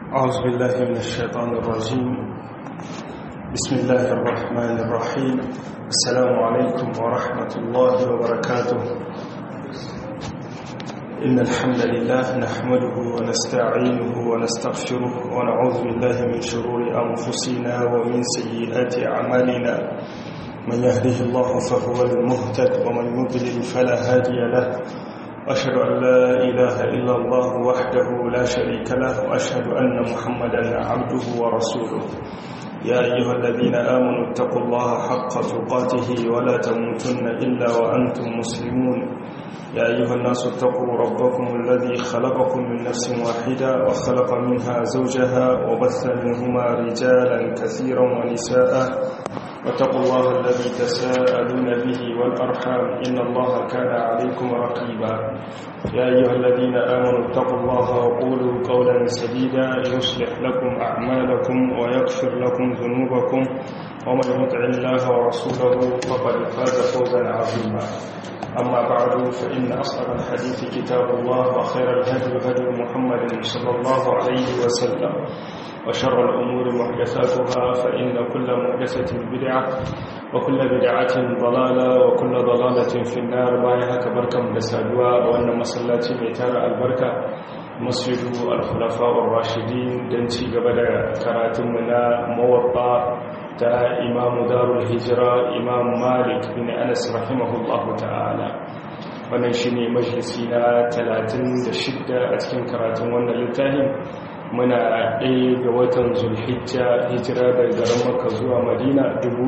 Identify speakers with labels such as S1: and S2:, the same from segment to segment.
S1: أعوذ بالله من الشيطان الرجيم بسم الله الرحمن الرحيم السلام عليكم ورحمة الله وبركاته إن الحمد لله نحمده ونستعينه ونستغفره ونعوذ بالله من شرور أنفسنا ومن سيئات أعمالنا من يهده الله فهو المهتد ومن يضلل فلا هادي له وأشهد أن لا إله إلا الله وحده لا شريك له وأشهد أن محمدا عبده ورسوله يا أيها الذين آمنوا اتقوا الله حق تقاته ولا تموتن إلا وأنتم مسلمون يا أيها الناس اتقوا ربكم الذي خلقكم من نفس واحدة وخلق منها زوجها وبث منهما رجالا كثيرا ونساء واتقوا الله الذي تساءلون به والأرحام إن الله كان عليكم رقيبا يا أيها الذين آمنوا اتقوا الله وقولوا قولا سديدا يصلح لكم أعمالكم ويغفر لكم ذنوبكم ومن يطع الله ورسوله فقد فاز فوزا عظيما أما بعد فإن أصدق الحديث كتاب الله وخير الهدي هدي محمد صلى الله عليه وسلم وشر الأمور محدثاتها فإن كل محدثة بدعة وكل بدعة ضلالة وكل ضلالة في النار بايها كبركة مدسادوا وأن مسلاتي ميتار البركة مسجد الخلفاء الراشدين دنتي قبل كراتمنا موطا تا إمام دار الهجرة إمام مالك بن أنس رحمه الله تعالى wannan shine majalisi na 36 a cikin karatun wannan littafin muna ɗaya ga watan zulhijja hijira daga garin maka zuwa madina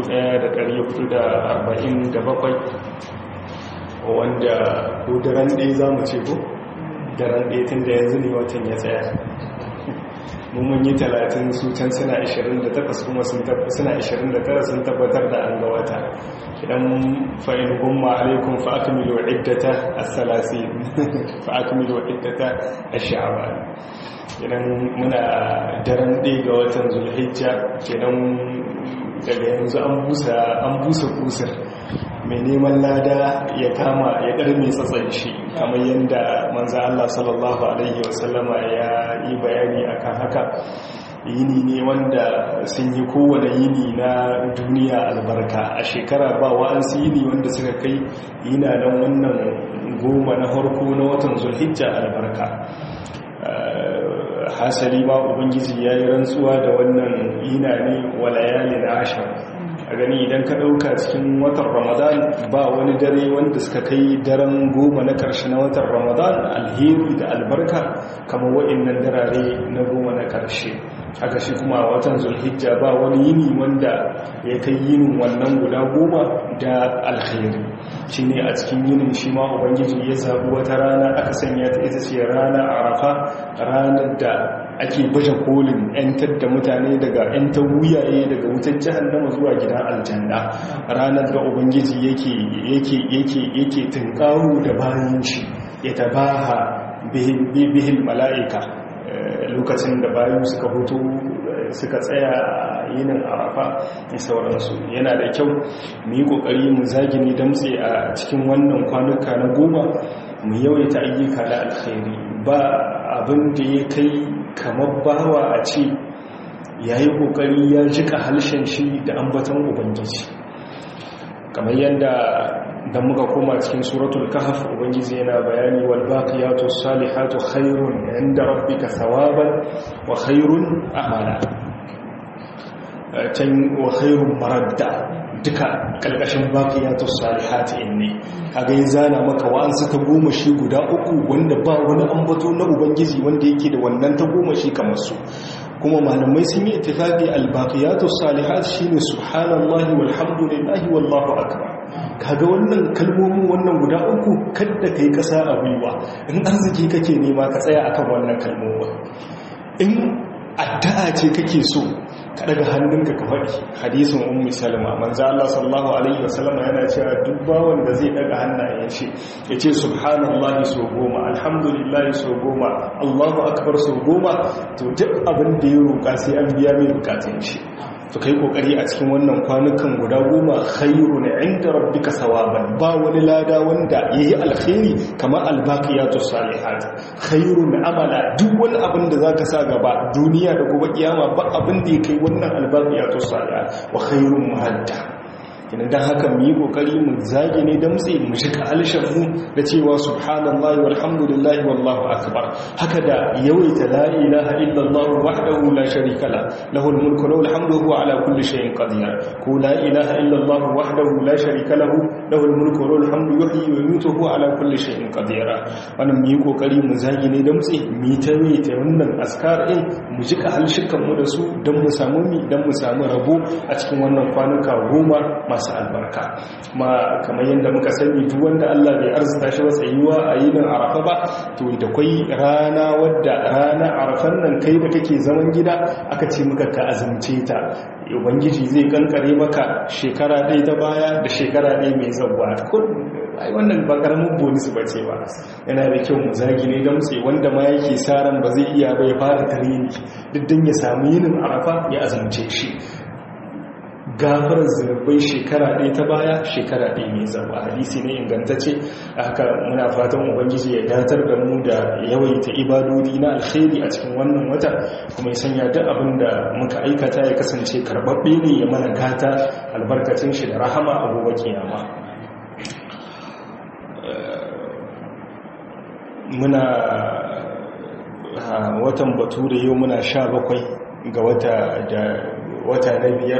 S1: 1447 wanda ko daren ɗaya za mu ce ko daren ɗaya tun da yanzu ne watan ya tsaya mun yi 30 su can suna 28 kuma suna 29 sun tabbatar da an ga wata idan fa'in gumma alaikun fa'akamilu iddata a salasi fa'akamilu iddata a sha'aban idan muna daren ɗaya ga watan zulhijja kenan daga yanzu an busa an busa kusur mai neman lada ya kama ya ɗarme tsatsan shi kamar yadda manza Allah sallallahu Alaihi wasallama ya yi bayani akan haka yini ne wanda sun yi kowane yini na duniya albarka a shekara ba wa'ansu yini wanda suka kai yina nan wannan goma na harko na watan zulhijja albarka hasali ma ubangiji ya yi rantsuwa da wannan yina ne walayalin ashir a gani idan ka ɗauka cikin watan ramadan ba wani dare wanda suka kai daren goma na ƙarshe na watan ramadan alheri da albarka kamar waɗannan darare na goma na ƙarshe haka shi kuma watan zulhijja ba wani yini wanda ya kai yinin wannan guda goma da alheri shi ne a cikin yinin shi ma ubangiji ya zaɓi wata rana aka sanya ta ita ce rana arafa ranar da ake baje kolin 'yantar da mutane daga 'yantar wuyaye daga wutar jihannama zuwa gidan aljanna ranar da ubangiji yake yake yake yake tunkaru da bayan shi ya tabaha bihin mala'ika lokacin da bayan suka hutu suka tsaya yinin arafa da sauransu yana da kyau mu yi kokari mu zagini damtse a cikin wannan kwanuka na goma mu yawaita ayyuka da alkhairi ba abin da ya kai kamar bawa a ce ya yi kokari ya jika halshen shi da ambaton ubangiji kamar yadda da muka koma cikin suratul kahf ubangiji yana bayani wal baqiyatu salihatu khairun inda rabbika thawaban wa khairun amala can wa khairun maradda duka kalkashin baqiyatu salihati ne kaga yin zana maka wa'ansu ta goma shi guda uku wanda ba wani ambato na ubangiji wanda yake da wannan ta goma shi kamar su kuma malamai sun yi ittifaqi al-baqiyatu salihat shine subhanallahi walhamdulillahi wallahu akbar kaga wannan kalmomin wannan guda uku kada kai kasa a gwiwa in arziki kake nema ka tsaya akan wannan kalmomin in addu'a ce kake so ka daga hannunka ka faɗi hadisin ummi salma manzo Allah sallallahu alaihi wasallam yana cewa duk bawon da zai daga hannayen shi yace subhanallahi so goma alhamdulillahi so goma Allahu akbar so goma to duk abin da ya roƙa sai an biya mai bukatun shi to kai kokari a cikin wannan kwanukan guda goma khairun inda rabbika sawaban ba wani lada wanda yayi alkhairi kamar albaqiyatus salihat khairun amala duk wani abin da zaka sa gaba duniya da gobe kiyama ba abin da yake wannan albaqiyatus salihat wa khairun muhadda kina dan haka mu yi kokari mu zage ne da mutse mu shiga alshan mu da cewa subhanallahi walhamdulillahi wallahu akbar haka da yawaita la ilaha illallah wahdahu la sharika la lahul mulku wa lahul hamdu huwa ala kulli shay'in qadir ko la ilaha illallah wahdahu la sharika lahu lahul mulku wa lahul hamdu yuhyi wa yumiitu huwa ala kulli shay'in qadir wannan mu yi kokari mu zage ne da mutse mu ta ta wannan askar din mu jika halshikan mu da su dan mu samu mi dan mu samu rabo a cikin wannan kwanuka goma masu albarka ma kamar yadda muka sani duk wanda Allah bai arzuta shi tsayuwa a yinin arafa ba to da kwai rana wadda rana arafan nan kai da kake zaman gida aka ce muka ka azumce ta ubangiji zai kankare maka shekara ɗaya ta baya da shekara ɗaya mai zabuwa ai wannan ba karamin bonus ba ce ba yana da kyau mu zagi ne don sai wanda ma yake sa ran ba zai iya bai fara tarini duk dan ya samu yinin arafa ya azumce shi gafarar zunubai shekara ɗaya ta baya shekara ɗaya mai zama hadisi ne ingantacce haka muna fatan ubangiji ya datar da mu da yawaita ibadodi na alkhairi a cikin wannan wata kuma ya sanya duk abin da muka aikata ya kasance karɓaɓɓe ne ya mana gata albarkacin shi da rahama a gobe kiyama muna watan bature yau muna sha bakwai ga wata na biyar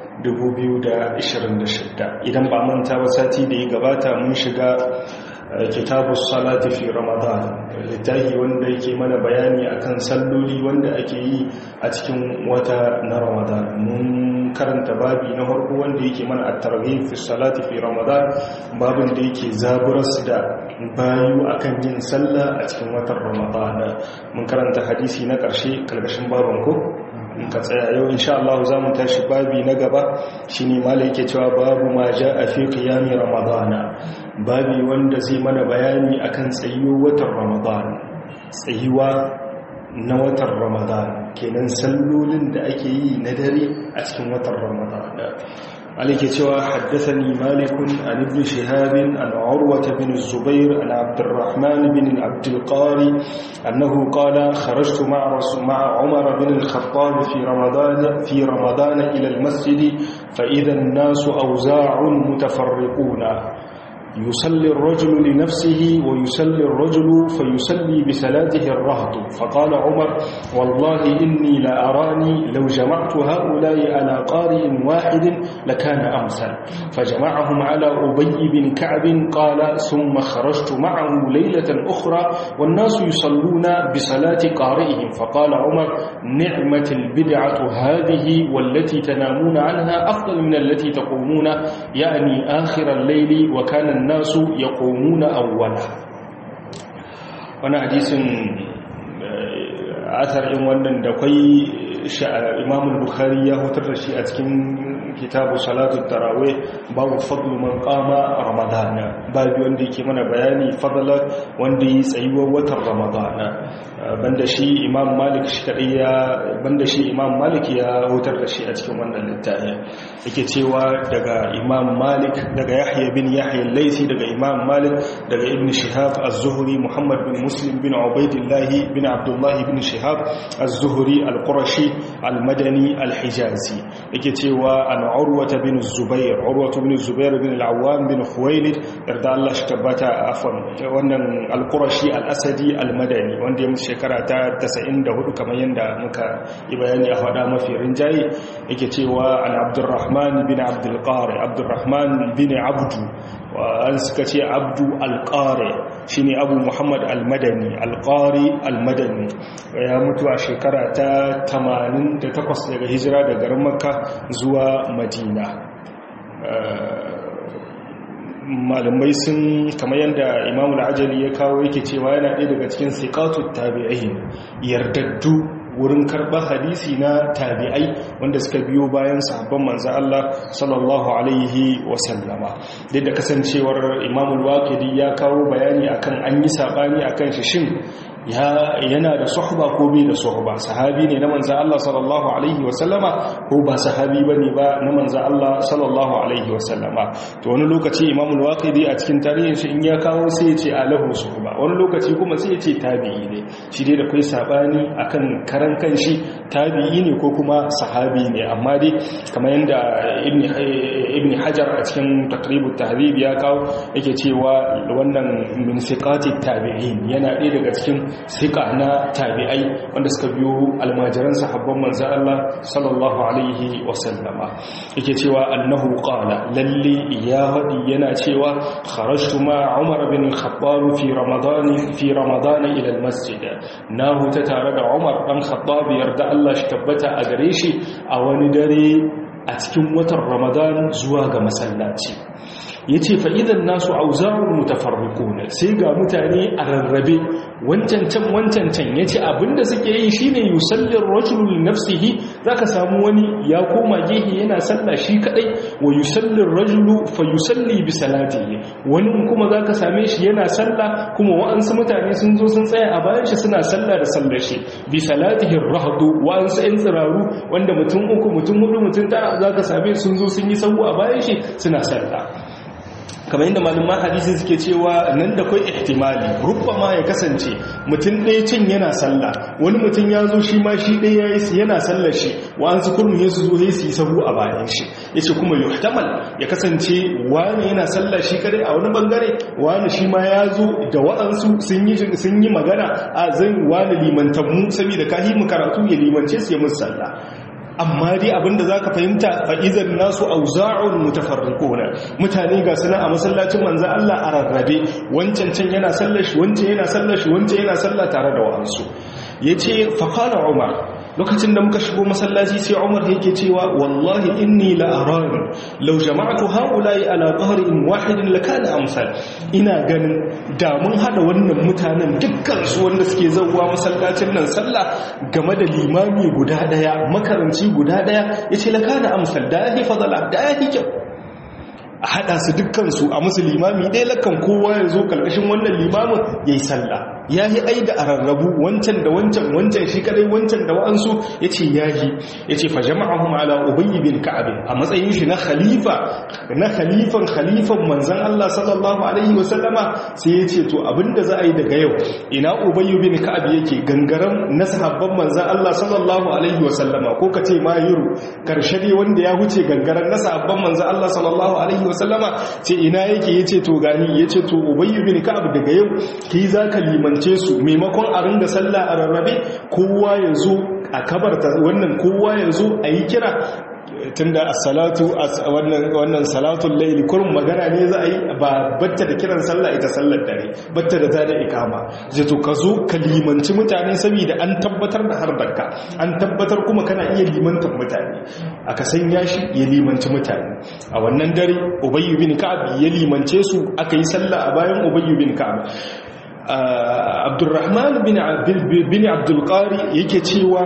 S1: 2026 idan ba manta ba sati da ya gabata mun shiga kitabu salati fi ramadan littafi wanda yake mana bayani akan salloli wanda ake yi a cikin wata na ramadan mun karanta babi na farko wanda yake mana at-targhib fi salati fi ramadan babin da yake zaburas da bayu akan yin sallah a cikin watan ramadan mun karanta hadisi na karshe kalgashin babin ko ka tsaya yau insha Allah za mu tashi babi na gaba shine malai yake cewa babu ma a fi qiyami ramadana babi wanda zai mana bayani akan tsayuwar watan ramadan tsayuwa na watan ramadan kenan sallolin da ake yi na dare a cikin watan ramadan عليك سوى حدثني مالك عن ابن شهاب عن عروة بن الزبير عن عبد الرحمن بن عبد القاري أنه قال خرجت مع رسول مع عمر بن الخطاب في رمضان في رمضان إلى المسجد فإذا الناس أوزاع متفرقون يصلي الرجل لنفسه ويصلي الرجل فيصلي بصلاته الرهط فقال عمر والله إني لأراني لو جمعت هؤلاء على قارئ واحد لكان أمثل فجمعهم على أبي بن كعب قال ثم خرجت معه ليلة أخرى والناس يصلون بصلاة قارئهم فقال عمر نعمة البدعة هذه والتي تنامون عنها أفضل من التي تقومون يعني آخر الليل وكان الناس يقومون أولا وانا حديث أثر إن wannan da kwai Imam Bukhari ya hutar da shi a cikin kitabu salatu tarawih babu fadlu man qama ramadana babu wanda yake mana bayani fadla wanda yi tsayuwar watan ramadana banda shi imam malik shi kadai ya banda shi imam malik ya hutar da shi a cikin wannan littafi yake cewa daga imam malik daga yahya bin yahya al-laythi daga imam malik daga ibn shihab az-zuhri muhammad bin muslim bin ubaidillah bin abdullah bin shihab az-zuhri al-qurashi al-madani al-hijazi yake cewa an urwata bin zubair urwata bin zubair bin al-awwam bin khuwailid yarda Allah shi tabbata afwan wannan al-qurashi al-asadi al-madani wanda ya mutu shekara ta 94 kamar yanda muka yi bayani a fada mafi rinjaye yake cewa an abdurrahman bin abdul qari abdurrahman bin abdu an suka ce abdu al-qari shine abu muhammad al-madani al-qari al-madani ya mutu a shekara ta 88 daga hijira daga garin makka zuwa madina malamai sun kamar yadda imamu ajali ya kawo yake cewa yana ɗaya daga cikin sikatu tabi'ai yardaddu wurin karɓar hadisi na tabi'ai wanda suka biyo bayan sahabban manzo Allah sallallahu alaihi wasallama duk da kasancewar imamu waqidi ya kawo bayani akan an yi sabani akan shi shin yana da suhba ko bai da suhba sahabi ne na manzo Allah sallallahu alaihi wasallama ko ba sahabi bane ba na manzo Allah sallallahu alaihi wasallama to wani lokaci Imam al-Waqidi a cikin tarihin shi in ya kawo sai ya ce alahu suhba wani lokaci kuma sai ya ce tabi'i ne shi dai da kai sabani akan karan kanshi tabi'i ne ko kuma sahabi ne amma dai kamar yanda ibn ibn Hajar a cikin taqribut tahdhib ya kawo yake cewa wannan min siqati tabi'in yana ɗaya daga cikin siqa na tabi'ai wanda suka biyo almajiran sahabban manzo Allah sallallahu alaihi wasallama yake cewa annahu qala lalle ya hadi yana cewa kharajtu ma Umar bin Khattab fi Ramadan fi Ramadan ila al-masjid na huta tare da Umar dan Khattab yarda Allah shi tabbata a gare shi a wani dare a cikin watan Ramadan zuwa ga masallaci yace fa idan nasu auza'un mutafarriquna sai ga mutane a rarrabe wancan can wancan can yace abinda suke yi shine yusallir rajulu li nafsihi zaka samu wani ya koma gehe yana sallah shi kadai wa yusallir rajulu fa yusalli bi salatihi wani kuma zaka same shi yana sallah kuma wa'ansu mutane sun zo sun tsaya a bayan shi suna sallah da sallar shi bi salatihi rahdu wa'ansu ɗan tsiraru wanda mutum uku mutum hudu mutum tara zaka same sun zo sun yi sahu a bayan shi suna sallah kamar yadda malumman hadisi suke cewa nan da kwai ihtimali ma ya kasance mutum ɗaya cin yana sallah wani mutum ya zo shi ma shi ɗaya yana sallar shi wa'ansu kurmin ya su zo ya su yi sahu a bayan shi ya ce kuma yuhtamal ya kasance wani yana sallah shi kadai a wani bangare wani shi ma ya zo da wa'ansu sun yi magana a zan wani limantanmu saboda kahi mu karatu ya limance su ya musu sallah amma dai abinda za ka fahimta fa'izan nasu auza'un mutafarrikuna mutane ga suna a masallacin manza Allah a rarrabe wancan can yana sallashi wancan yana sallashi wancan yana salla tare da wa'ansu ya ce faƙala umar lokacin da muka shigo masallaci sai umar yake cewa wallahi inni la'arani lau jama'atu haulayi ala in wahidin lakana amsal ina ganin da mun hada wannan mutanen dukkan su wanda suke zauwa masallacin nan sallah game da limami guda daya makaranci guda daya yace lakana amsal da yahi fadala da yahi kyau a hada su dukkan su a musu limami ɗaya lakan kowa ya zo karkashin wannan limamin yayi sallah ya yi ai da a rarrabu wancan da wancan wancan shi kadai wancan da wa'ansu ya ce ya yi ya ce fa jama'ahum ala ubayy bin ka'ab a matsayin shi na khalifa na khalifan khalifan manzon Allah sallallahu alaihi wa sallama sai ya ce to abinda za a yi daga yau ina ubayy bin ka'ab yake gangaren na sahabban manzon Allah sallallahu alaihi wa sallama ko kace mahiru karshe ne wanda ya huce gangaren na sahabban manzon Allah sallallahu alaihi wa sallama ce ina yake yace to gani yace to ubayy bin ka'ab daga yau kai zaka liman ce su maimakon a ringa sallah a rarrabe kowa ya zo a kabarta wannan kowa ya zo a yi kira tunda as-salatu wannan salatul layli kurum magana ne za a yi ba batta da kiran sallah ita sallar dare batta da ta da ikama zai to ka zo ka limanci mutane saboda an tabbatar da harbarka an tabbatar kuma kana iya limantar mutane aka sanya shi ya limanci mutane a wannan dare ubayyu bin ka'ab ya limance su aka yi sallah a bayan ubayyu bin ka'ab abdurrahman bin abdulkari yake cewa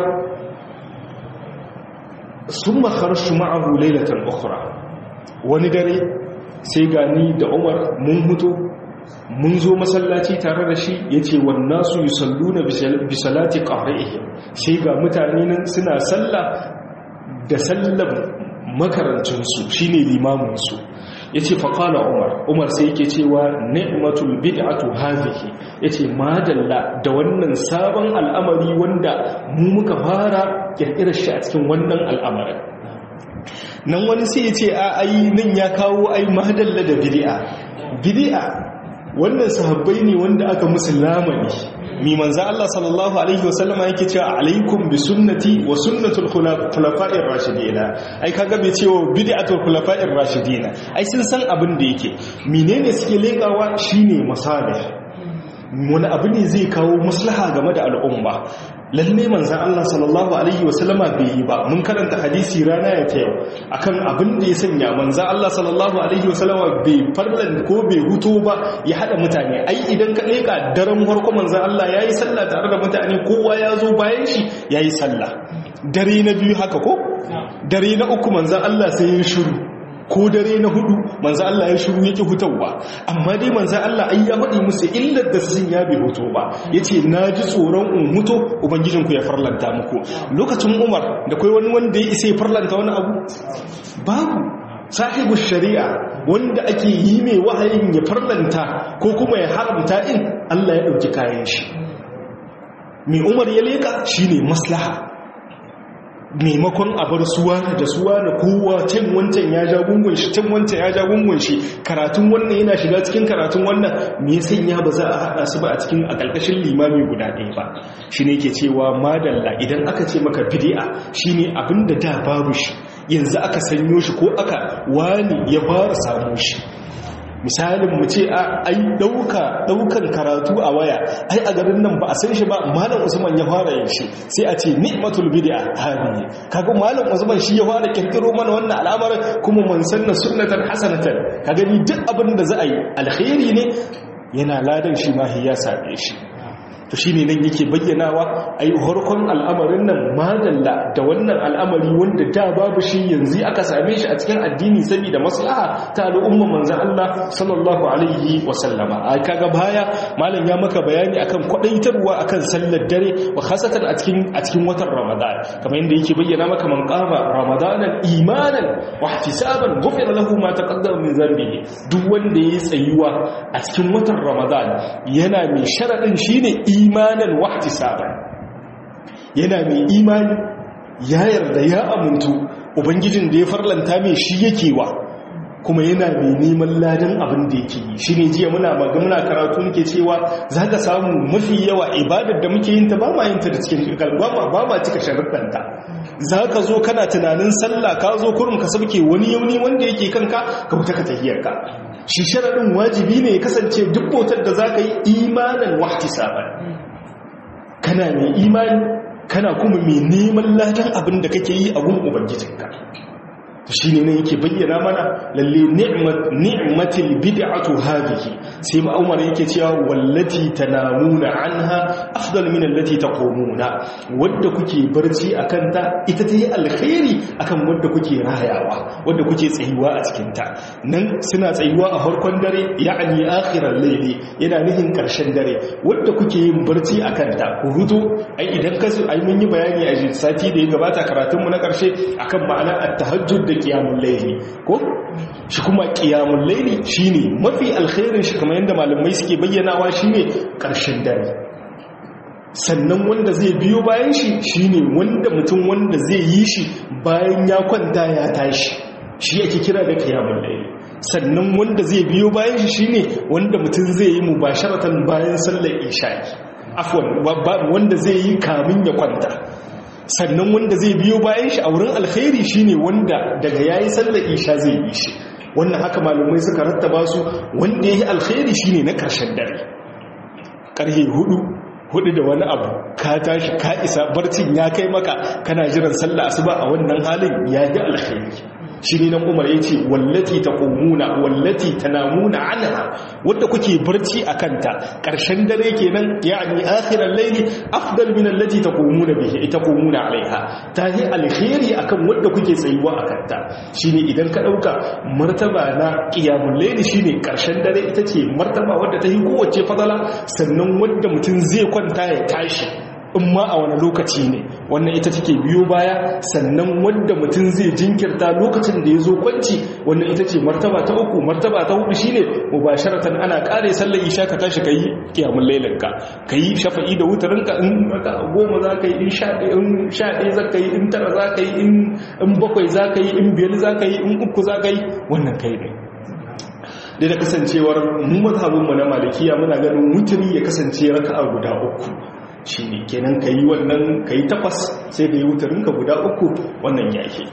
S1: sun makarsu ma'ahu lailatan ukura wani dare sai gani da umar mun hutu mun zo masallaci tare da shi ya ce wannan su yi sallu na bisalati ƙari'ihim sai ga mutane nan suna salla da sallan makarancinsu shi ne limaminsu ya ce faƙala umar umar sai yake cewa ni'matul bid'atu hazihi ya ce madalla da wannan sabon al'amari wanda mu muka fara ƙirƙirar shi a cikin wannan al'amarin nan wani sai ya ce a ai nan ya kawo ai madalla da bid'a bid'a wannan sahabbai ne wanda aka musu lamani mi manzo Allah sallallahu alaihi wasallam yake cewa alaikum bi sunnati wa sunnatul khulafa'ir rashidin ai kaga bai cewa bid'atul khulafa'ir rashidin ai sun san abin da yake menene suke lekawa shine masalih wani abu ne zai kawo maslaha game da al'umma lalle manzan Allah sallallahu Alaihi wasallama bai yi ba mun karanta hadisi rana ya ta yau akan abin da ya sanya manzan Allah sallallahu Alaihi wasallama bai farlan ko bai huto ba ya haɗa mutane ai idan ka leƙa daren harko manzan Allah ya yi sallah tare da mutane kowa ya zo bayan shi ya yi sallah dare na biyu haka ko dare na uku manzan Allah sai ya shiru ko dare na hudu manzo Allah ya shiru yake hutawa amma dai manzo Allah ai ya faɗi musu illar da sun ya bai hoto ba yace naji tsoron in mutu ubangijinku ya farlanta muku lokacin Umar da kai wani wanda ya isa ya farlanta wani abu babu sahibu shari'a wanda ake yi mai wahayin ya farlanta ko kuma ya haramta in Allah ya dauki kayan shi mai Umar ya leka shine maslaha maimakon a bar suwa da suwa da kowa can wancan ya ja gungun shi can wancan ya ja gungun shi karatun wannan yana shiga cikin karatun wannan me sanya ba za a haɗa su ba a cikin a ƙarƙashin limami guda ɗaya ba shi ne ke cewa madalla idan aka ce maka bidi'a shi ne abin da da babu shi yanzu aka sanyo shi ko aka wani ya fara samu shi misalin mu ce a ai dauka daukan karatu a waya ai a garin nan ba a san shi ba malam usman ya fara yin shi sai a ce ni'matul bid'a hadi kaga malam usman shi ya fara kirkiro mana wannan al'amarin kuma man sanna sunnatan hasanatan kaga ni duk abin da za a yi alkhairi ne yana ladan shi ma ya same shi to shine nan yake bayyanawa ai harkon al'amarin nan madalla da wannan al'amari wanda da babu shi yanzu aka same shi a cikin addini saboda maslaha ta al'umma manzon Allah sallallahu alaihi wa sallama ai kaga baya malam ya maka bayani akan kwadaitarwa akan sallar dare wa khasatan a cikin a cikin watan Ramadan kamar yadda yake bayyana maka man qama Ramadanan imanan wa ihtisaban ghufira lahu ma taqaddama min dhanbihi duk wanda yayi tsayuwa a cikin watan Ramadan yana mai sharadin shine imanan wahtisaban yana mai imani ya yarda ya amintu ubangijin da ya farlanta mai shi yake wa kuma yana mai neman ladan abin da yake yi shi ne jiya muna muna karatu muke cewa za ka samu mafi yawa ibadar da muke yin ta ba ma yin ta da cikin kalba ba ma cika sharuɗanta za ka zo kana tunanin sallah ka zo kurum ka sabke wani yauni wanda yake kanka ka wuta ka tahiyarka shi sharaɗin wajibi ne ya kasance duk bautar da za ka yi imanin wahti saban kana mai imani kana kuma mai neman ladan abin da kake yi a gun ubangijinka shi ne ne yake bayyana mana lalle ni'matil bid'atu hadhihi sai ma Umar yake cewa wallati tanamuna anha afdal min allati taqumuna wanda kuke barci akan ta ita tayi alkhairi akan wanda kuke rayawa wanda kuke tsayuwa a cikin ta nan suna tsayuwa a farkon dare ya'ani akhiral layli yana nihin karshen dare wanda kuke yin barci akan ta ku huto ai idan ka ai mun yi bayani a sati da ya gabata karatun mu na karshe akan ma'anar at-tahajjud da qiyamul layli ko shi kuma qiyamul layli shine mafi alkhairin shi kamar yadda malamai suke bayyanawa shine karshen dare sannan wanda zai biyo bayan shi shine wanda mutum wanda zai yi shi bayan ya kwanta ya tashi shi yake kira da qiyamul layli sannan wanda zai biyo bayan shi shine wanda mutum zai yi mubasharatan bayan sallar isha'i afwan wanda zai yi kamin ya kwanta sannan wanda zai biyo bayan shi a wurin alkhairi shine wanda daga yayi sallar isha zai yi shi wannan haka malumai suka rattaba su wanda yayi alkhairi shine na karshen dare karhe hudu hudu da wani abu ka tashi ka isa barcin ya kai maka kana jiran sallah asuba a wannan halin ya yi alkhairi shi ne nan umar ya ce wallati ta ƙomuna wallati ta namuna anha wadda kuke barci a kanta ƙarshen dare kenan ya ne akhirar laili afdal min allati ta ƙomuna bihi ita ƙomuna alaiha ta yi alheri akan wadda kuke tsayuwa a kanta shi ne idan ka ɗauka martaba na ƙiyamun laili shi ne ƙarshen dare ita ce martaba wadda ta yi kowace fadala sannan wadda mutum zai kwanta ya tashi in ma a wani lokaci ne wannan ita take biyo baya sannan wanda mutum zai jinkirta lokacin da ya zo kwanci wannan ita ce martaba ta uku martaba ta hudu shine mubasharatan ana kare sallar isha ka tashi kai kiyamul lailan ka kai shafa'i da wutarin ka in goma za ka yi in sha in sha ɗaya za ka yi in tara za ka yi in bakwai za ka yi in biyar za ka yi in uku za ka yi wannan kai ne da da kasancewar mu mazhabinmu na malikiya muna ganin wuturi ya kasance raka'a guda uku shi ne kenan ka yi wannan ka yi takwas sai ka yi wutarinka guda uku wannan yake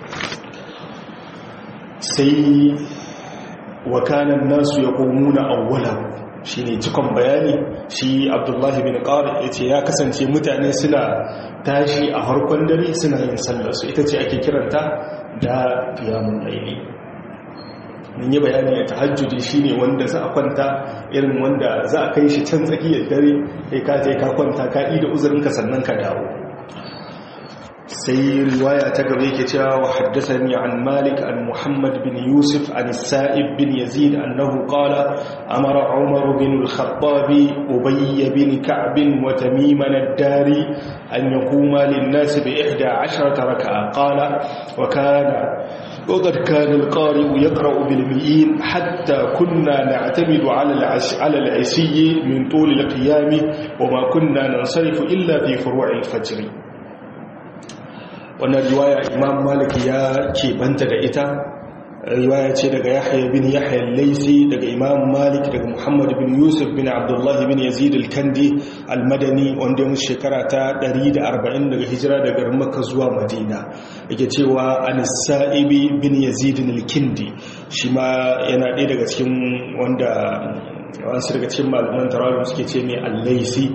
S1: sai wakanan nasu ya komuna awwala shi ne cikon bayani shi abdullahi bin ƙara ya ce ya kasance mutane suna tashi a harkon dare suna yin sallarsu ita ce ake kiranta da fiyamun laili mun yi bayani a tahajjudi shine wanda za a kwanta irin wanda za a kai shi can tsakiyar dare kai ka je ka kwanta ka yi da uzurinka sannan ka dawo sai riwaya ta gaba yake cewa wa haddathani an malik an muhammad bin yusuf an sa'ib bin yazid annahu qala amara umar bin al-khattab ubay bin ka'b wa tamim ad-dari an yaquma lin-nas bi 11 rak'a qala wa kana وقد كان القارئ يقرأ بالمئين حتى كنا نعتمد على على العشي من طول القيام وما كنا ننصرف إلا في فروع الفجر wannan riwaya imam malik ya keɓanta da ita riwaya ce daga yahya bin yahya laisi daga imam malik daga muhammad bin yusuf bin abdullahi bin yazid al-kandi al-madani wanda ya shekara ta 140 daga hijira daga makka zuwa madina yake cewa an sa'ibi bin yazid al-kindi shi ma yana ɗaya daga cikin wanda wasu daga cikin malaman tarawih suke ce mai al-laisi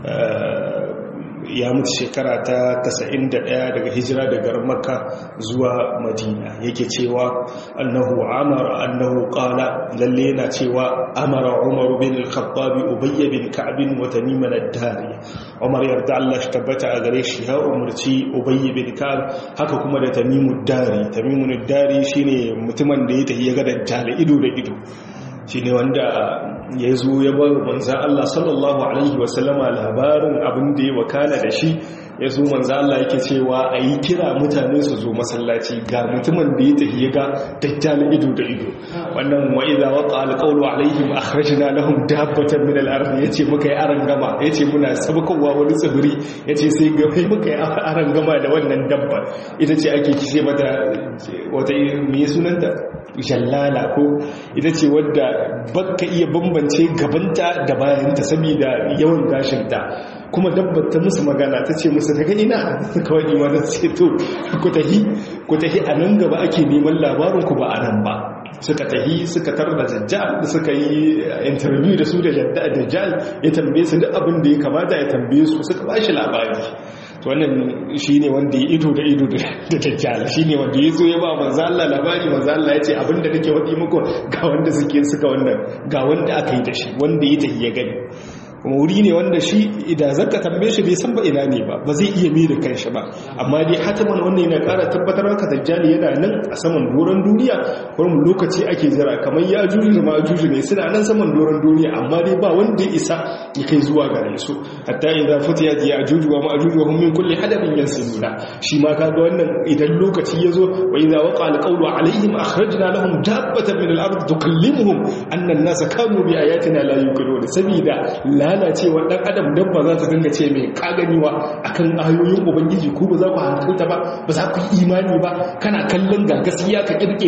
S1: ya mutu shekara ta 91 daga hijira daga makka zuwa madina yake cewa annahu amara annahu qala lalle yana cewa amara umar bin al-khattab ubay bin ka'b wa tamim ad-dari umar yarda Allah shi tabbata a gare shi ya umurci ubay bin ka'b haka kuma da tamim ad-dari tamim ad-dari shine mutumin da ya tafi ya ga dajjal ido da ido shine wanda ya zo ya bar manzan Allah sallallahu Alaihi wasallama labarin abin da ya wakana da shi ya zo manzan Allah yake cewa a yi kira mutane su zo masallaci ga mutumin da ya tafi ya ga dajjal ido da ido wannan wa'iza waka alƙawlu alaihim akhrajna lahum dabbatan min al-ard yace muka yi aran gama yace muna sabkowa wani tsibiri yace sai ga kai muka yi aran gama da wannan dabba ita ce ake kice mata wata me sunanta jallala ko ita ce wadda baka iya bambance gabanta da bayanta saboda yawan gashinta kuma dabbar ta musu magana ta ce musu daga ina kawai imanin ce to ku tahi ku tahi a nan gaba ake neman labarin ku ba a nan ba suka tahi suka tar da dajjal suka yi interview da su da dajjal ya tambaye su duk abin da ya kamata ya tambaye su suka ba shi labari wannan shi ne wanda ya ido da ido da dajjal shi ne wanda ya zo ya ba manzo Allah labari manzo Allah ya ce abinda nake wadi muku ga wanda suke suka wannan ga wanda aka yi da shi wanda ya tafi ya gani kuma wuri ne wanda shi idan zaka tambaye shi bai san ba ina ne ba ba zai iya mi da kanshi ba amma dai hataman wannan yana ƙara tabbatar maka dajjal yana nan a saman doron duniya kuma lokaci ake jira kamar ya juju da ma juju ne suna nan saman doron duniya amma dai ba wanda ya isa ya kai zuwa gare su hatta idan futiyat ya juju wa ma'juju wa hum min kulli hadabin yansiluna shi ma kaga wannan idan lokaci ya zo wa idza waqa alqawlu alaihim akhrajna lahum dabbatan min al-ard tukallimuhum anna an-nasa kanu bi ayatina la yuqinun sabida lalacewar dan adam dabba za ta dinga ce mai kaganiwa akan ayoyin ubangiji ku ba za ku hankalta ba ba za ku yi imani ba kana kallon ga gaskiya ka kirke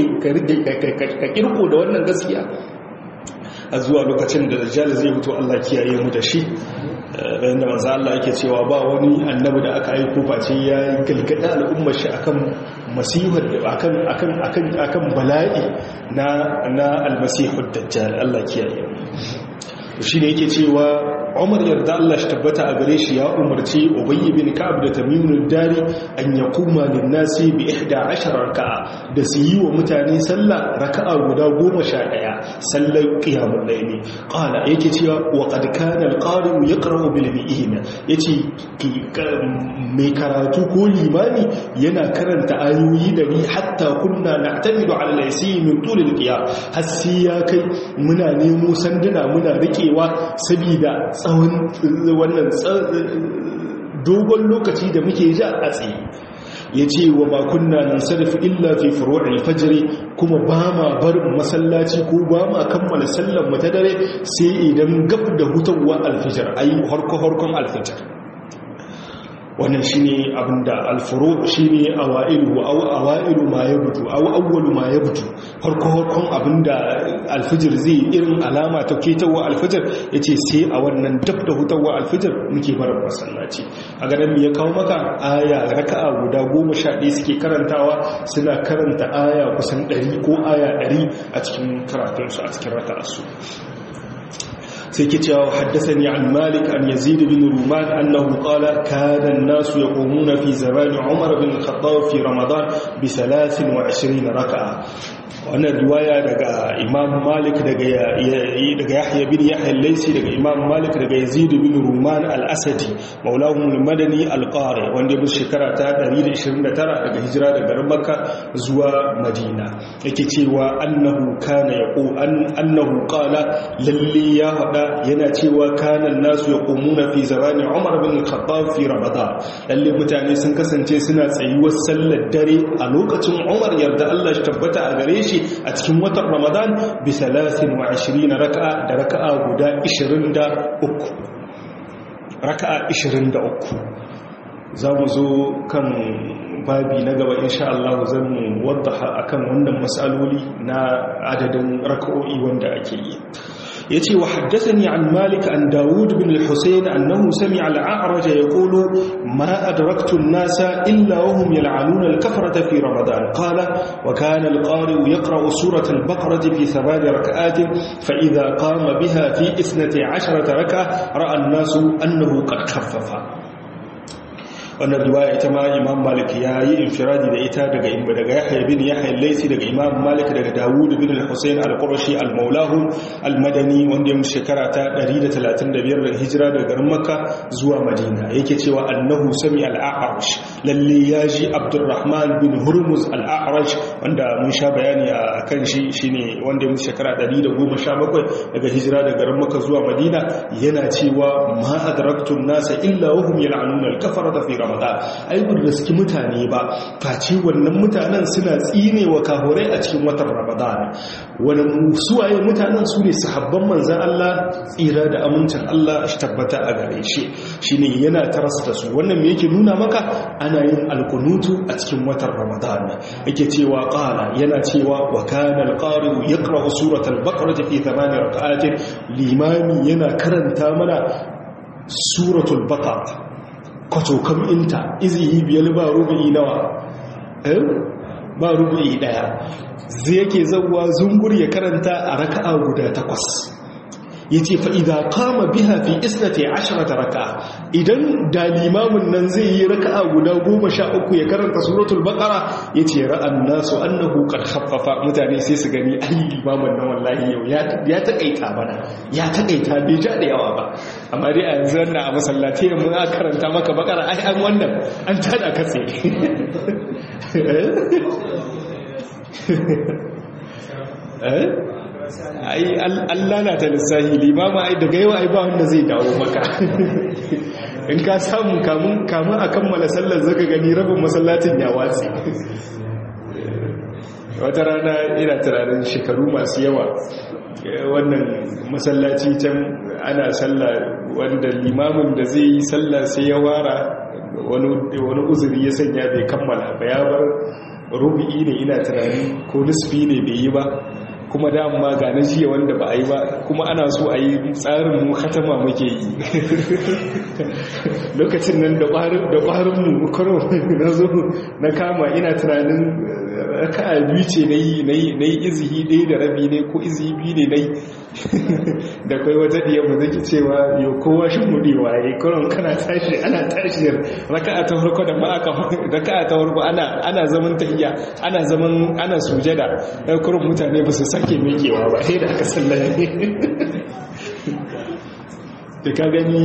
S1: ka kirko da wannan gaskiya a zuwa lokacin da dajjal zai fito Allah kiyaye mu da shi bayan da manzo Allah yake cewa ba wani annabi da aka aiko face ya galgada al'ummar shi akan masihar akan akan akan akan bala'i na na al-masihud dajjal Allah kiyaye mu shi ne yake cewa umar yarda Allah shi tabbata a gare shi ya umarci ubayy bin ka'ab da tamimul dari an yaquma lin nasi bi 11 raka'a da su yi wa mutane sallah raka'a guda 11 sallar qiyamul layli qala yake cewa wa qad kana al-qari'u yaqra'u bil mi'in yace mai karatu ko limami yana karanta ayoyi da ni hatta kunna na'tamidu 'ala al-yasi min tul al-qiyam har sai ya kai muna nemo sanduna muna rikewa saboda tsawon wannan dogon lokaci da muke ja a tsaye ya ce wa makunna nan sarrafa illa fi furu'il fajri kuma ba ma barin masallaci ko ba ma kammala sallar mu ta dare sai idan gab da hutawa alfijar ayi harko harkon alfijar wannan shine abinda alfuru shine awailu aw awailu ma yabtu aw awwalu ma yabtu farko farkon abinda alfijir zai irin alama ta ketawa alfijir yace sai a wannan dab da hutawa alfijir muke barin masallaci a ganin me ya kawo maka aya raka'a guda 11 suke karantawa suna karanta aya kusan 100 ko aya 100 a cikin karatunsu a cikin raka'a su سيكتيا وحدثني عن مالك أن يزيد بن رومان أنه قال كان الناس يقومون في زمان عمر بن الخطاب في رمضان بثلاث وعشرين ركعة wannan riwaya daga imam malik daga yahya bin yahya laisi daga imam malik daga yazid bin ruman al-asadi maulahum al-madani al-qari wanda ya shekara ta 129 daga hijira daga garin makka zuwa madina yake cewa annahu kana yaqu annahu qala lalle ya hada yana cewa kana nasu yaqumuna fi zamani umar bin al-khattab fi ramadan lalle mutane sun kasance suna tsayuwar sallar dare a lokacin umar yarda Allah shi tabbata a gare shi a cikin watan ramadan bi 23 raka'a da raka'a guda 23 raka'a 23 za mu zo kan babi na gaba insha Allah zan waddaha akan wannan matsaloli na adadin raka'o'i wanda ake yi يتي وحدثني عن مالك عن داود بن الحسين أنه سمع الأعرج يقول ما أدركت الناس إلا وهم يلعنون الكفرة في رمضان قال وكان القارئ يقرأ سورة البقرة في ثمان ركعات فإذا قام بها في إثنة عشرة ركعة رأى الناس أنه قد خفف wannan riwaya ita ma imam malik ya yi infiradi da ita daga imba daga yahya bin yahya laisi daga imam malik daga dawud bin al-husayn al-qurashi al-maulahu al-madani wanda ya shekara ta 135 daga hijira daga garin makka zuwa madina yake cewa annahu sami al-a'raj lalle ya ji abdurrahman bin hurmuz al-a'raj wanda mun sha bayani a kan shi shine wanda ya shekara 117 daga hijira daga garin makka zuwa madina yana cewa ma adraktu an-nasa illa wa hum yal'anuna al-kafarata fi ramadan ai bin riski mutane ba face wannan mutanen suna tsine wa kahurai a cikin watan ramadan wani suwaye mutanen su ne sahabban manzan Allah tsira da amincin Allah shi tabbata a gare shi shine yana tarasta su wannan me yake nuna maka ana yin alkunutu a cikin watan ramadan yake cewa qala yana cewa wa kana alqari'u yaqra'u suratal baqarah fi thamani rak'atin limami yana karanta mana suratul baqarah kwatokam inta izihi biyar ba rubu'i nawa ba rubu'i daya zai yake zauwa zungur ya karanta a raka'a guda takwas ya ce fa'iza kama biha fi isnati ashirata raka idan da limamin nan zai yi raka'a guda goma sha uku ya karanta suratul bakara ya ce ra'an nasu annahu qad khaffafa mutane sai su gani ai limamin nan wallahi yau ya taƙaita mana ya taƙaita bai ja da yawa ba amma dai a yanzu wannan a masallaci mun aka karanta maka bakara ai an wannan an tada katse eh ai Allah na ta lissahi limama ai daga yawa ai ba wanda zai dawo maka in ka samu kamun kamun a kammala sallar zaka gani rabin masallacin ya watsi wata rana ina tunanin shekaru masu yawa wannan masallaci can ana sallah wanda limamin da zai yi sallah sai ya wara wani uzuri ya sanya bai kammala ba ya bar rubu'i ne ina tunani ko nisfi ne bai yi ba kuma dama ga na jiya wanda ba a yi ba kuma ana so a yi tsarin mu katama muke yi lokacin nan da ƙwarin mu karo na zo na kama ina tunanin raka'a biyu ce na yi izihi ɗaya da rabi ne ko izihi biyu ne na yi da kai wata ɗiya ba zaki cewa yau kowa shi mudewa ya yi kuron kana tashi ana tashi raka'a ta farko da ma aka raka'a ta farko ana zaman tahiya ana zaman ana sujada ɗan kuron mutane ba su sake mekewa ba sai da aka sallame da ka gani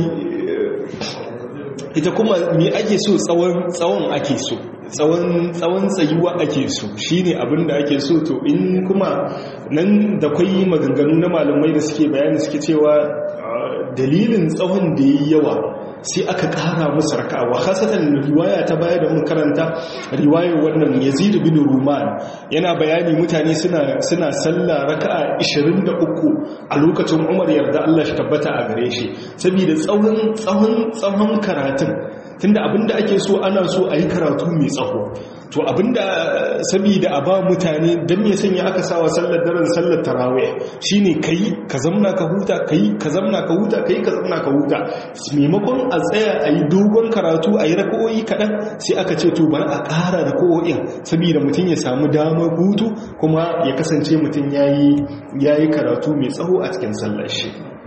S1: ita kuma me ake so tsawon ake so tsawon tsayuwa ake so shine abin da ake so to in kuma nan da kwai maganganu na malamai da suke bayani suke cewa dalilin tsawon da yi yawa sai aka kara musu raka'a wa khasatan riwaya ta baya da mun karanta riwayar wannan Yazid bin Ruman yana bayani mutane suna suna sallah raka'a 23 a lokacin Umar yarda Allah shi tabbata a gare shi saboda tsawon tsawon tsawon karatun tunda abinda ake so ana so a yi karatu mai tsaho to abinda saboda a ba mutane don me sanya aka sawa sallar daren sallar tarawih shine kai ka zamna ka huta kai ka zamna ka huta kai ka zamna ka huta maimakon a tsaya a yi dogon karatu a yi raka'o'i kaɗan sai aka ce to bari a ƙara raka'o'in saboda mutum ya samu damar hutu kuma ya kasance mutum ya yi karatu mai tsaho a cikin sallar shi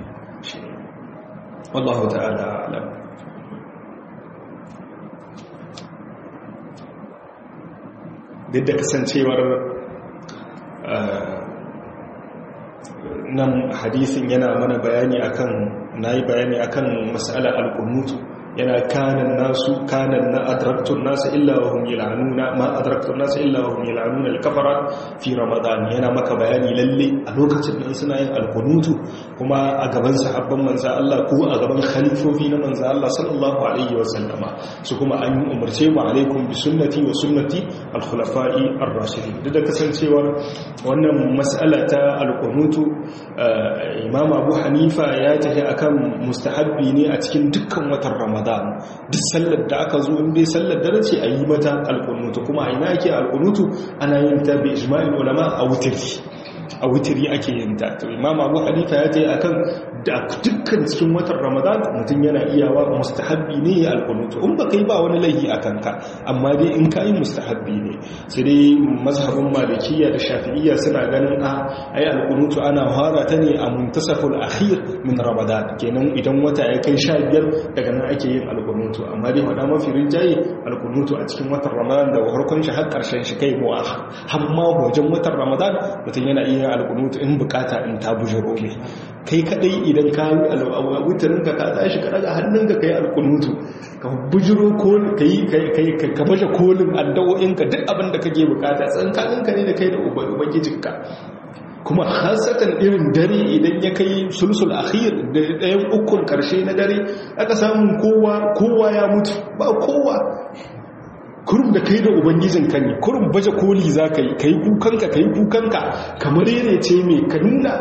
S1: wallahu ta'ala alam duk da kasancewar nan hadisin yana mana bayani akan nayi bayani akan mas'alar al-qunutu yana kanan nasu kanan na adraktun nasu illa wa hum yal'anuna ma adraktun nasu illa wa hum yal'anuna al-kafara fi ramadan yana maka bayani lalle a lokacin da suna yin alkunutu kuma a gaban sahabban manzo Allah ko a gaban khalifofi na manzo Allah sallallahu alaihi wa sallama su kuma an yi umarce mu alaikum bi sunnati wa sunnati al-khulafa'i ar-rashidin duk da kasancewar wannan mas'ala ta alkunutu imam Abu Hanifa ya tafi akan mustahabbi ne a cikin dukkan watan ramadan ramadan duk sallar da aka zo inda sallar dare ce a yi mata alkunutu kuma a ina ake alkunutu ana yin ta bi ijma'il ulama a wutiri a wutiri ake yin ta to imam abu hanifa ya tayi akan da dukkan cikin watan ramadan mutum yana iyawa mustahabbi ne ya alkunutu in ba kai ba wani laihi a kanka amma dai in ka yi mustahabbi ne sai dai mazhabin malikiyya da shafi'iyya suna ganin a ai alkunutu ana fara ta ne a muntasaful akhir min ramadan kenan idan wata ya kai sha biyar daga nan ake yin alkunutu amma dai faɗa mafi rinjaye alkunutu a cikin watan ramadan da harkon shi har ƙarshen shi kai muwa har ma wajen watan ramadan mutum yana iya alkunutu in bukata in ta bujiro ne kai kadai idan ka yi wutarin ka ka tashi ka daga hannunka kai alkunutu ka bujiro kai ka baje kolin addu'o'inka duk abin da kake bukata tsankaninka ne da kai da ubangijinka kuma hasatan irin dare idan ya kai sulsul akhir da ɗayan ukun karshe na dare aka samu kowa kowa ya mutu ba kowa kurum da kai da ubangijin ka ne kurum baje koli za ka yi ka yi kukanka ka yi kukanka kamar yare ce mai ka nuna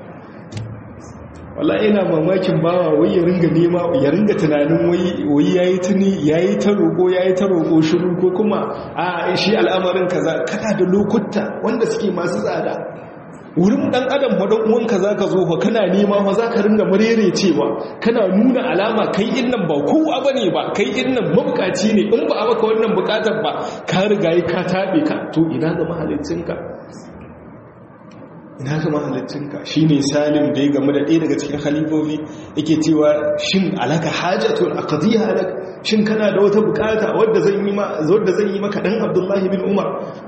S1: wala ina mamakin bawa wai ya ringa nema ya ringa tunanin wai yayi tuni yayi ta roko yayi ta roko shiru ko kuma a shi al'amarin kaza kana da lokuta wanda suke masu tsada wurin dan adam fa dan uwanka zaka zo fa kana nema fa zaka ringa marere cewa kana nuna alama kai innan ba kowa bane ba kai innan mabukaci ne in ba a maka wannan bukatar ba ka riga ka tabe ka to ina ga mahaliccinka ina ga mahalicinka shi ne salim da ya gamu da ɗaya daga cikin halifofi yake cewa shin alaka hajjatun a ƙadiyya halak shin kana da wata bukata wadda zan yi maka ɗan abdullahi bin umar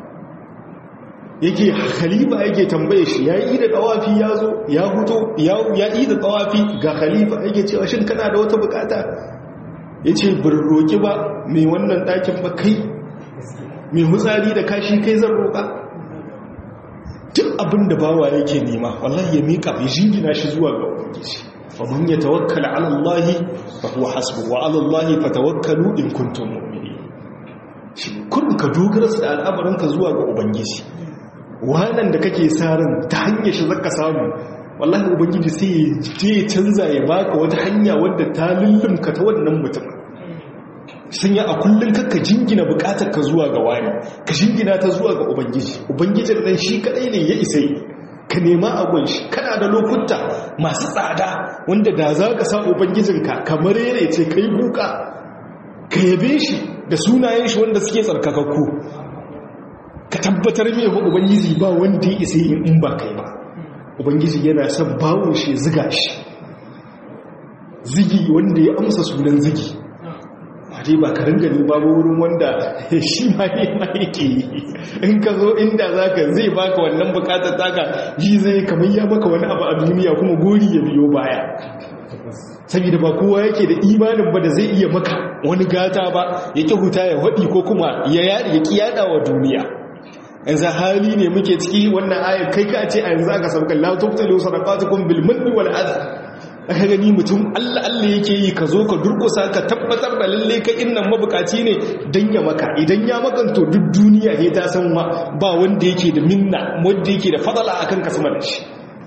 S1: yake khalifa yake tambaye shi ya yi da tawafi ya zo ya huto ya yi da tawafi ga khalifa yake cewa shin kana da wata bukata ya ce bin roƙi ba mai wannan ɗakin ba kai mai hutsari da kashi kai zan roƙa duk abin da bawa yake nema wallahi ya miƙa ya jingina shi zuwa ga ubangiji wa man yatawakkala ala Allah fa huwa hasbu wa ala Allah fatawakkalu in kuntum mu'minin shi kun ka dogara da al'amarin ka zuwa ga ubangiji wannan da kake sa ran ta hanyar shi zaka samu wallahi ubangiji sai ya canza ya baka wata hanya wadda ta lullumka ta wannan mutum sun yi a kullum kakka jingina bukatar ka zuwa ga wani ka jingina ta zuwa ga ubangiji ubangijin nan shi kadai ne ya isa yi ka nema abun shi kana da lokuta masu tsada wanda da za ka sa ubangijinka kamar yare ce ka yi buka ka yabe shi da sunayen shi wanda suke tsarkakakku ka tabbatar mai wa ubangiji ba wanda ya isa yi in ba kai ba ubangiji yana son bawon shi ziga shi zigi wanda ya amsa sunan zigi dai ba ka ringa duba ba wurin wanda shi ma ne ma yake yi in ka zo inda za ka zai baka wannan bukatar taka ji zai kamar ya maka wani abu a duniya kuma gori ya biyo baya saboda ba kowa yake da imanin ba da zai iya maka wani gata ba ya ki huta ya haɗi ko kuma ya yaɗi ya kiyada wa duniya yanzu hali ne muke ciki wannan ayar kai ka ce a yanzu aka sauka la tubtalu sadaqatukum bil manni wal adha aka gani mutum Allah Allah yake yi ka zo ka durkusa ka tabbatar da lalle ka innan mabukaci ne dan ya maka idan ya makanto duk duniya ne ta san ba wanda yake da minna wanda yake da fadala akan ka sama da shi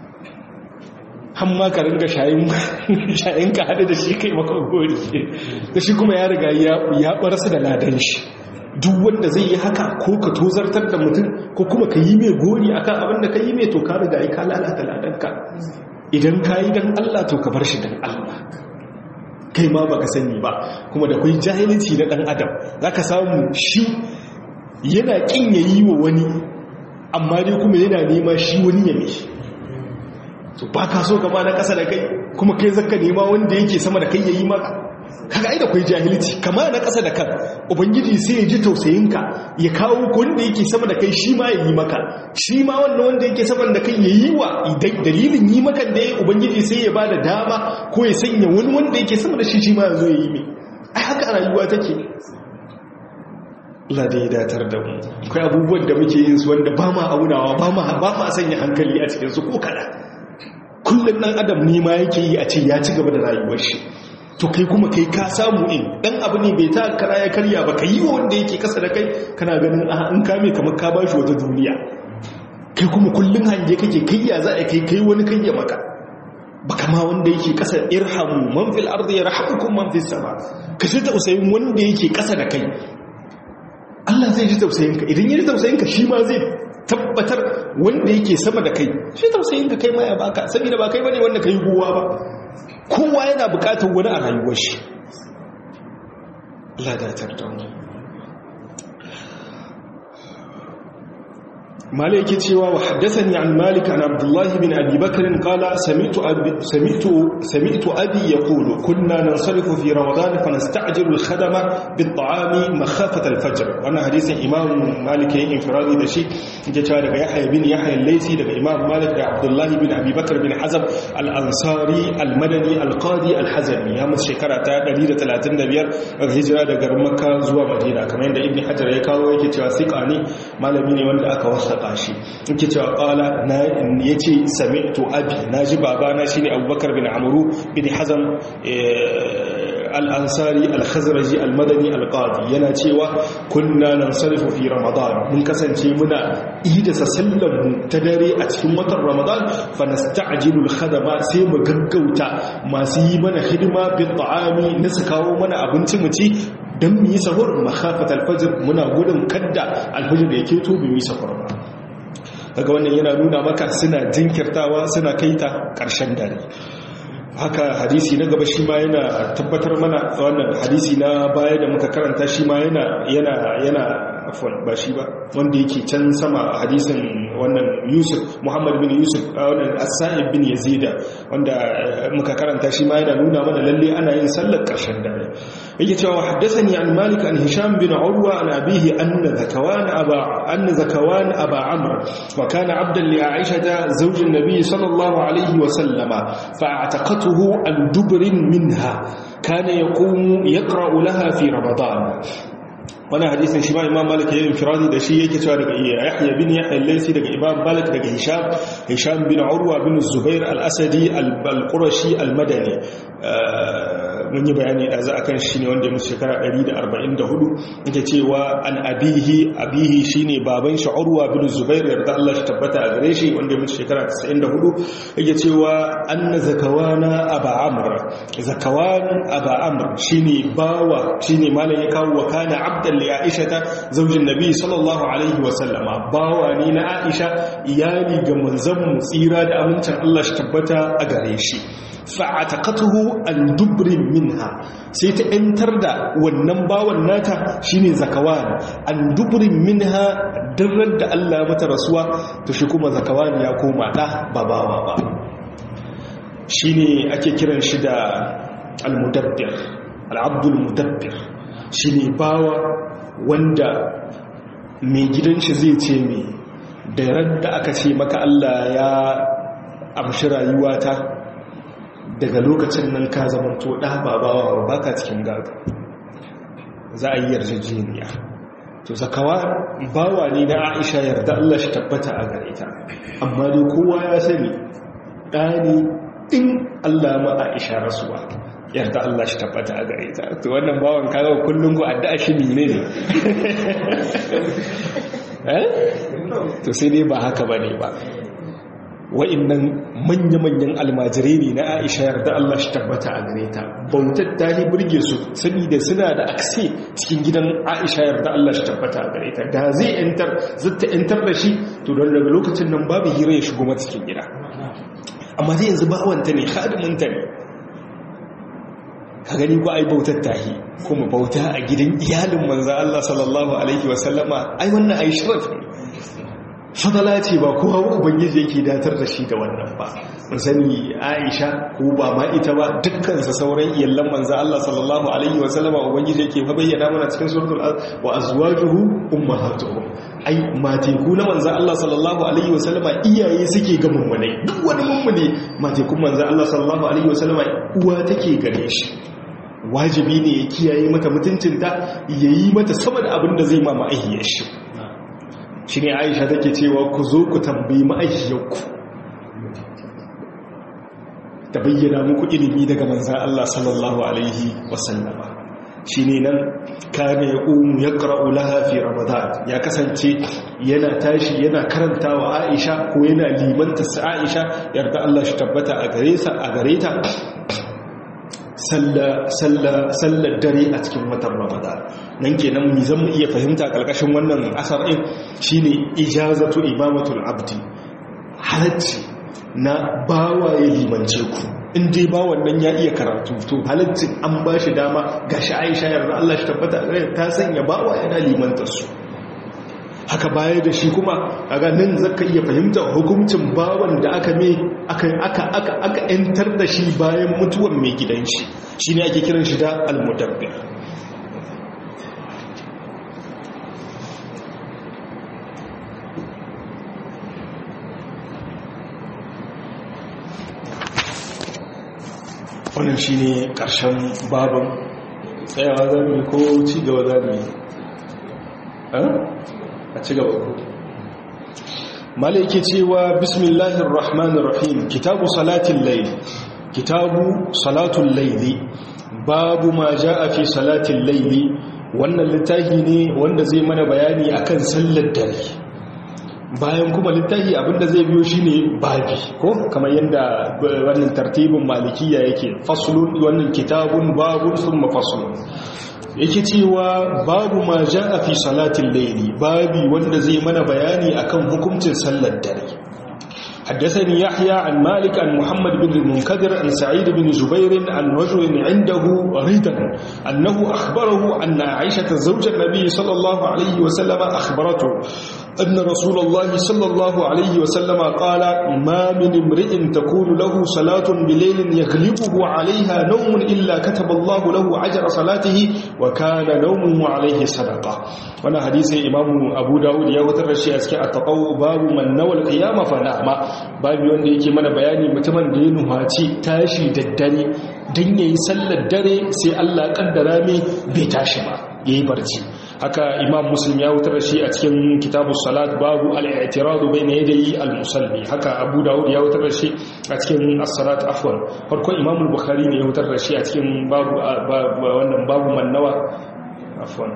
S1: hamma ka ringa shayin shayin ka hada da shi kai maka gori da shi kuma ya riga ya ya barsa da ladan shi duk wanda zai yi haka ko ka tozartar da mutum ko kuma ka yi mai gori akan abin da ka yi mai to ka riga ka lalata ladanka idan ka yi don Allah to ka bar shi don Allah kai ma baka sani ba kuma da kai jahilci na dan adam zaka samu shi yana kin yayi wa wani amma dai kuma yana nema shi wani ya mishi to ba ka so ka ba na kasa da kai kuma kai zaka nema wanda yake sama da kai yayi maka
S2: kaga ai da kai jahilci kama na ƙasa da kan ubangiji sai ya ji tausayinka ya kawo wanda yake sama da kai shi ma ya yi maka shi ma wannan wanda yake sama da kai ya yi wa idan dalilin yi maka da ya ubangiji sai ya bada dama ko ya sanya wani wanda yake sama da shi shi ma ya zo ya yi mai ai haka a rayuwa take Allah da ya datar da mu akwai abubuwan da muke yin su wanda ba ma aunawa ba ma ba ma sanya hankali a cikin su ko kada kullum dan adam ne ma yake yi a ce ya ci gaba da rayuwar shi to kai kuma kai ka samu in dan abu ne bai ta kara ya karya ba kai wa wanda yake kasa da kai kana ganin a in kame kamar ka bashi wata duniya kai kuma kullun hange kake kai ya za a kai kai wani kai ya maka baka ma wanda yake kasa irhamu man fil ardi yarhamukum man fis sama ka ji tausayin wanda yake kasa da kai Allah zai ji tausayin ka idan ya ji tausayin ka shi ma zai tabbatar wanda yake sama da kai shi tausayin ka kai ma ya baka saboda ba kai bane wanda kai guwa ba kowa yana bukatar wani a rayuwar shi ladatar da wani مالك cewa wa haddathani an malik an abdullah bin abi bakr qala sami'tu sami'tu sami'tu abi yaqulu kunna nansarifu fi ramadan fa nasta'jilu al-khadama bit-ta'ami makhafata al-fajr wannan hadisin imam malik yayin infiradi da shi yake cewa daga yahya bin yahya al-laysi daga imam malik da abdullah bin abi bakr bin hazab al-ansari al-madani al-qadi al-hazami ya musu shekara ta 135 daga hijira daga makka zuwa madina kamar yadda ibn hajar ya kawo yake cewa siqani malami ne wanda aka wasa saka shi yake cewa qala na yace sami'tu abi naji babana shine abubakar bin amru bin hazam al-ansari al-khazraji al-madani al-qadi yana cewa kunna nansarifu fi ramadan mun kasance muna idasa sallar mu ta dare a cikin watan ramadan fa nasta'jilu al-khadama sai mu gaggauta masu yi mana hidima bi ta'ami na su kawo mana abinci mu ci don mu yi sahur makhafat alfajir muna gudun kadda alfajir da yake to mu yi sahur ba daga wannan yana nuna maka suna jinkirtawa suna kaita ƙarshen dare haka hadisi na gaba shi ma yana tabbatar mana wannan hadisi na baya da muka karanta shi ma yana yana yana afwan ba shi ba wanda yake can sama hadisin wannan Yusuf Muhammad bin Yusuf wannan As-Sa'ib bin Yazid wanda muka karanta shi ma yana nuna mana lalle ana yin sallar ƙarshen dare yake cewa haddathani an Malik an Hisham bin Urwa an abihi anna Zakawan aba anna Zakawan aba Amr wa kana 'abdan li Aisha zawj an-nabi sallallahu alayhi wa sallama fa'ataqatuhu an dubrin minha kana yaqumu yaqra'u laha fi Ramadan wani hadisin shi ma imam malik ya yi infiradi da shi yake cewa daga yahya bin yahya al-laysi daga imam malik daga hisham hisham bin urwa bin zubair al-asadi al-qurashi al-madani mun yi bayani da za a kan shi ne wanda ya musu shekara 144 yake cewa an abihi abihi shine baban shi urwa bin zubair yarda Allah shi tabbata a gare shi wanda ya musu shekara 94 yake cewa anna zakawana aba amr zakawan aba amr shine bawa shine malam ya kawo wa kana abdan li aisha ta zaujin nabi sallallahu alaihi wa sallama bawa ne na aisha iyali ga manzon mu tsira da amincin Allah shi tabbata a gare shi fa'ataqatuhu an dubrin minha sai ta yantar da wannan bawan nata shine zakawan an dubrin minha darrar da Allah mata rasuwa to shi kuma zakawan ya koma da babawa ba shine ake kiran shi da al-mudabbir al-abdul mudabbir shine bawa wanda mai gidan shi zai ce mai da radda aka ce maka Allah ya amshi rayuwata daga lokacin nan ka zama to ɗa babawa ba ka cikin gado za a yi yarjejeniya to zakawa bawa ne na aisha yarda Allah shi tabbata a gare ta amma dai kowa ya sani ɗani in Allah ma aisha rasuwa yarda Allah shi tabbata a gare ta to wannan bawan kaga kullum ko addu'a shi ne ne eh to sai dai ba haka bane ba wa'innan manya-manyan almajirai ne na aisha yarda Allah shi tabbata a gare ta bautar ta yi burge su saboda suna da akse cikin gidan aisha yarda Allah shi tabbata a gare ta da zai yantar zata yantar da shi to don daga lokacin nan babu hira ya shigo mata cikin gida amma zai yanzu bawanta ne hadiminta ne ka gani ko ai bautar tahi kuma bauta a gidan iyalin manzo Allah sallallahu alaihi wasallama ai wannan ai sharaf ne fadala ce ba kowa ubangiji yake datar da shi da wannan ba mun sani Aisha ko ba ma ita ba dukkan sa sauran iyallan manzo Allah sallallahu alaihi wasallam ubangiji yake fa bayyana mana cikin suratul wa azwajuhu ummahatuhum ai mateku na manzo Allah sallallahu alaihi wasallam iyaye suke ga mummunai duk wani mummune matekun manzo Allah sallallahu alaihi wasallam uwa take gare shi wajibi ne ya kiyaye mata mutuncinta yayi mata sama da abin da zai ma ma'aihiyar shi shi ne aisha take cewa ku zo ku tambayi ma'aikiyarku ta bayyana muku ilimi daga manzan Allah sallallahu Alaihi wasallama shi ne nan kane ya umu ya ƙara'u lahafi ramadan ya kasance yana tashi yana karanta wa aisha ko yana limanta sa aisha yarda Allah shi tabbata a gare ta sallar dare a cikin watan ramadan nan kenan mu zan iya fahimta karkashin wannan asar din shine ijazatu imamatul abdi halacci na bawa ya limance ku in dai ba wannan ya iya karatu to halacci an ba shi dama gashi Aisha yarda Allah shi tabbata ta sanya bawa yana limantar su haka baya da shi kuma kaga nan zaka iya fahimta hukuncin bawan da aka me aka aka aka aka entar da shi bayan mutuwar mai gidan shi shine ake kiran shi da al-mudabbir wannan shine karshen babin tsayawa zamu ko ci gaba zamu yi a ci gaba ku mala yake cewa bismillahir rahmanir rahim kitabu salatin layl kitabu salatul layli babu ma jaa fi salatin layli wannan littafi ne wanda zai mana bayani akan sallar dare bayan kuma littafi abinda zai biyo shine babi ko kamar yadda wannan tartibin malikiya yake faslun wannan kitabun babun thumma faslun yake cewa babu ma a fi salatin laili babi wanda zai mana bayani akan hukuncin sallar dare حدثني يحيى عن مالك عن محمد بن المنكدر عن سعيد بن جبير عن رجل عنده ريدا أنه أخبره أن عائشة زوج النبي صلى الله عليه وسلم أخبرته أن رسول الله صلى الله عليه وسلم قال ما من امرئ تكون له صلاة بليل يغلبه عليها نوم إلا كتب الله له عجر صلاته وكان نومه عليه صدقة وانا حديث إمام أبو داود يغتر الشيء أسكي التقوى باب من نوى القيامة فنعم باب wanda yake mana bayani mutumin da ya nuhaci tashi da dare don yayi sallar dare sai Allah kaddara mai bai tashi ba yayi barci haka imam muslim ya wutar da shi a cikin kitabu salat babu al'i'tiradu bayna yadayi al-musalli haka abu dawud ya wutar da shi a cikin as-salat afwan farkon imam al-bukhari ne ya wutar da shi a cikin babu wannan babu mannawa afwan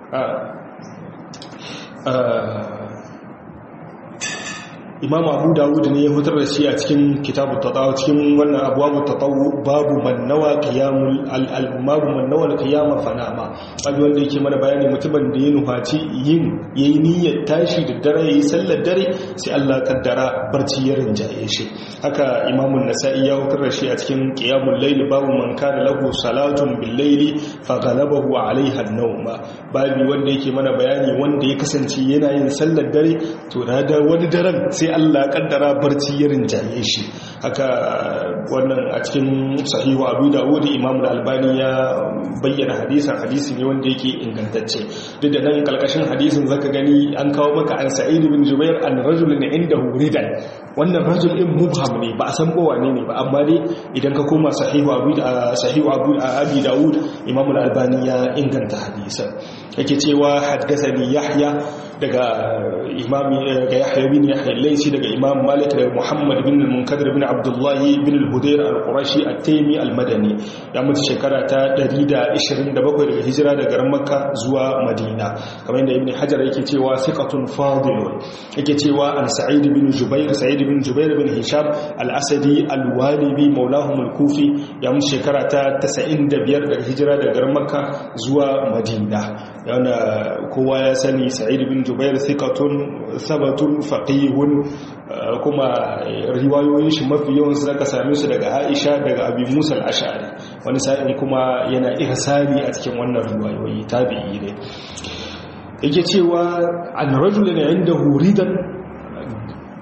S2: imam abu dawud ne ya fitar da shi a cikin kitabu tatawu cikin wannan abuwabu tatawu babu mannawa qiyamul al-babu mannawa al-qiyama fanama wanda wanda yake mana bayani mutumin da ya nufaci yin yayi niyyar tashi da dare yayi sallar dare sai Allah kaddara barci ya rinjaye shi haka imam an-nasa'i ya fitar da shi a cikin qiyamul layl babu man kana lahu salatun bil layli fa ghalabahu alaiha an-nawm babu wanda yake mana bayani wanda ya kasance yana yin sallar dare to da wani daren sai Allah kaddara barci ya rinjaye shi haka wannan a cikin sahihu abu dawud imam al-albani ya bayyana hadisin hadisi ne wanda yake ingantacce duk da nan kalkashin hadisin zaka gani an kawo maka an sa'id bin jubair an rajulun indahu ridan wannan rajul din mubham ne ba a san ko wane ne ba amma dai idan ka koma sahihu abu sahihu abu abi dawud imam al-albani ya inganta hadisin yake cewa haddathani yahya daga imami daga yahya bin yahya laysi daga imam malik daga muhammad bin al-munkadir bin abdullahi bin al-hudayr al-qurashi at-taymi al-madani ya mutu shekara ta 127 daga hijira daga garin makka zuwa madina kamar yadda ibn hajar yake cewa thiqatun fadilun yake cewa an sa'id bin jubair sa'id bin jubair bin hisham al-asadi al-walibi maulahum al-kufi ya mutu shekara ta 95 daga hijira daga garin makka zuwa madina yana kowa ya sani sa'id bin jubair thiqatun sabatun faqihun kuma riwayoyin shi mafi yawan su zaka same su daga Aisha daga Abi Musa al-Ash'ari wani sa'in kuma yana ihsani a cikin wannan riwayoyi tabi'i ne yake cewa an rajulun indahu ridan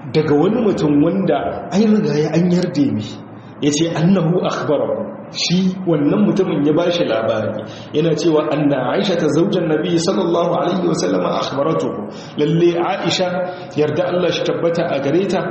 S2: daga wani mutum wanda ai riga ya an yarda mi yace annahu akhbarahu shi wannan mutumin ya bashi labari yana cewa anna Aisha ta zaujan Nabi sallallahu alaihi wasallam akhbaratuhu lalle Aisha yarda Allah shi tabbata a gare ta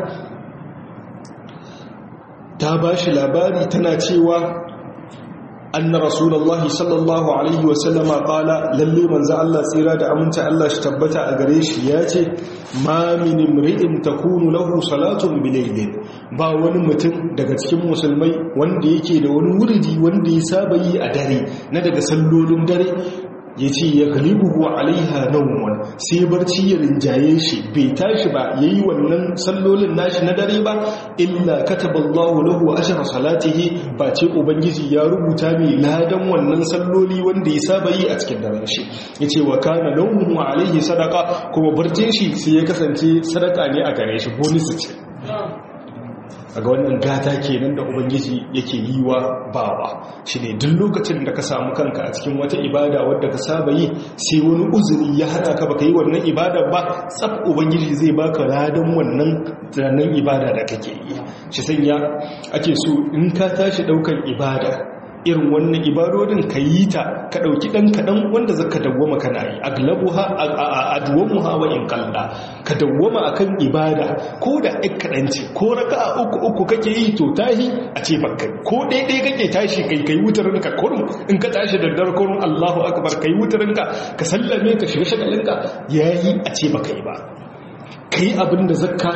S2: ta bashi labari tana cewa أن رسول الله صلى الله عليه وسلم قال للي من زع الله سيرا دا أمنت الله اشتبت أغريش ياتي ما من امرئ تكون له صلاة بليل با wani mutum daga cikin musulmai wanda yake da wani wuridi wanda ya saba yi a dare na daga sallolin dare ya ce ya galibuhu alaiha naumun sai barci ya rinjaye shi bai tashi ba ya yi wannan sallolin nashi na dare ba illa kataballahu lahu ashara salatihi ba ce ubangiji ya rubuta mai ladan wannan salloli wanda ya saba yi a cikin daren shi ya ce wa kana naumun alaihi sadaka kuma barcin shi sai ya kasance sadaka ne a gare shi bonus ce a ga wannan gata kenan da ubangiji yake yi wa bawa shi ne duk lokacin da ka samu kanka a cikin wata ibada wadda ka saba yi sai wani uzuri ya hana ka baka yi wannan ibada ba tsab ubangiji zai baka ladan wannan tunanin ibada da kake yi shi sanya ake so in ka tashi daukan ibada irin wannan ibadodin ka yi ta ka ɗauki ɗan kaɗan wanda zaka dawwama kana yi aglabuha adwamuha wa in qalla ka dawwama akan ibada ko da ɗan kaɗan ce ko raka uku uku kake yi to tahi a ce bakka ko ɗaya kake tashi kai kai wutarin ka kurum in ka tashi da dar kurum Allahu akbar kai wutarin ka ka sallame ka shiga shagalin ka yayi a ce baka yi ba kai abin da zakka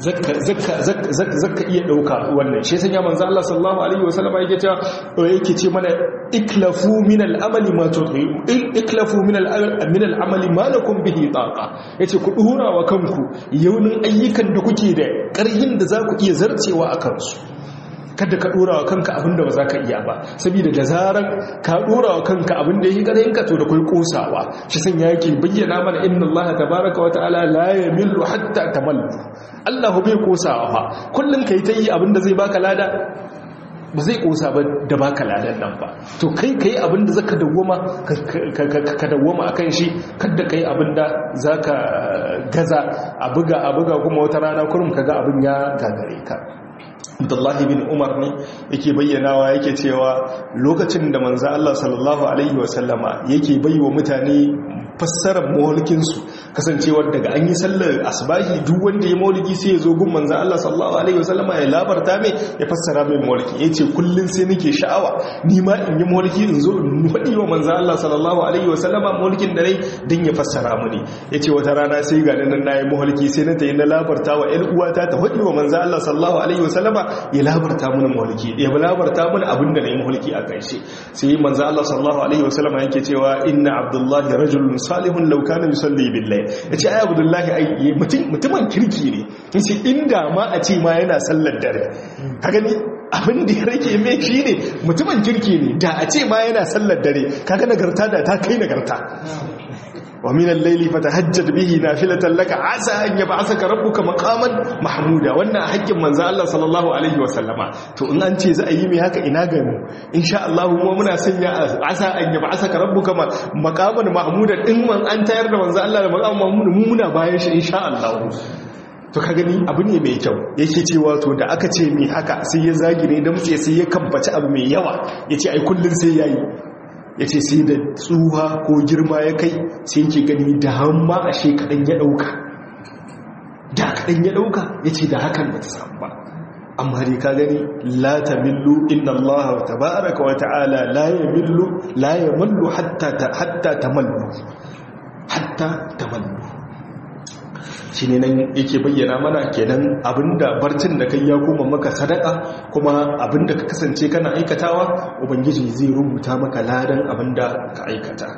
S2: zaka iya ɗauka wannan shi sanya manzo Allah sallallahu alaihi wasallam yake cewa yake ce mana iklafu min al-amali ma tuqi iklafu min min al-amali ma lakum bihi taqa yace ku dora wa kanku yaunin ayyukan da kuke da ƙarhin da za ku iya zarcewa akan su kada ka dora wa kanka abinda ba za ka iya ba saboda da zaran ka dora wa kanka abinda yake gare ka to da kai kosawa shi san yake bayyana mana inna Allah tabaaraka wa ta'ala la yamillu hatta tamallu Allah bai kosawa fa kullun kai ta yi abinda zai baka lada ba zai kosa ba da baka ladan nan ba to kai kai abinda zaka dawwama ka dawwama akan shi kada kai abinda zaka gaza a buga a buga kuma wata rana kurum kaga abin ya gagare ka Abdullahi bin Umar ne yake bayyanawa yake cewa lokacin da manzo Allah sallallahu alaihi wasallama yake baiwa mutane fassarar mawalkinsu kasancewar daga an yi sallar asbahi duk wanda ya mawalki sai ya zo gun manzo Allah sallallahu alaihi wasallama ya labarta mai ya fassara mai mawalki yace kullun sai nake sha'awa ni ma in yi mawalki in zo in faɗi wa manzo Allah sallallahu alaihi wasallama mawalkin da rai dan ya fassara mini yace wata rana sai ga nan nayi mawalki sai na tayi na labarta wa ƴar uwata ta faɗi wa manzo Allah sallallahu alaihi wasallama ya labarta mini mawalki ya labarta mini abin da nayi mawalki a kai sai manzo Allah sallallahu alaihi wasallama yake cewa inna abdullahi rajulun salihun law kana yusalli billahi yace ai abdullahi ai mutumin kirki ne yace inda ma a ce ma yana sallar dare ka gani abin da ya rage mai shi ne mutumin kirki ne da a ce ma yana sallar dare kaga nagarta da ta kai nagarta wa min al-layli fatahajjad bihi nafilatan laka asa an yab'athaka rabbuka maqaman mahmuda wannan hakkin manzo Allah sallallahu alaihi wa sallama to in an ce za a yi mai haka ina ga mu insha Allah mu muna sanya asa an yab'athaka rabbuka maqaman mahmuda din man an tayar da manzo Allah da maqaman mahmud mu muna bayan shi insha Allah to ka gani abu ne mai kyau yake cewa to da aka ce mai haka sai ya zagire da mutse sai ya kambaci abu mai yawa yace ai kullun sai yayi ya ce sai da tsuha ko girma ya kai sai yake gani da hamma a shekaɗan ya ɗauka da kaɗan ya ɗauka ya ce da hakan ba ta samu ba amma dai ka gani la ta millu inna Allah ta baraka wa ta'ala la ya millu la ya mallu hatta ta mallu hatta ta mallu shi ne nan yake bayyana mana kenan abinda barcin da kai ya koma maka sadaka kuma abinda ka kasance kana aikatawa ubangiji zai rubuta maka ladan abinda ka aikata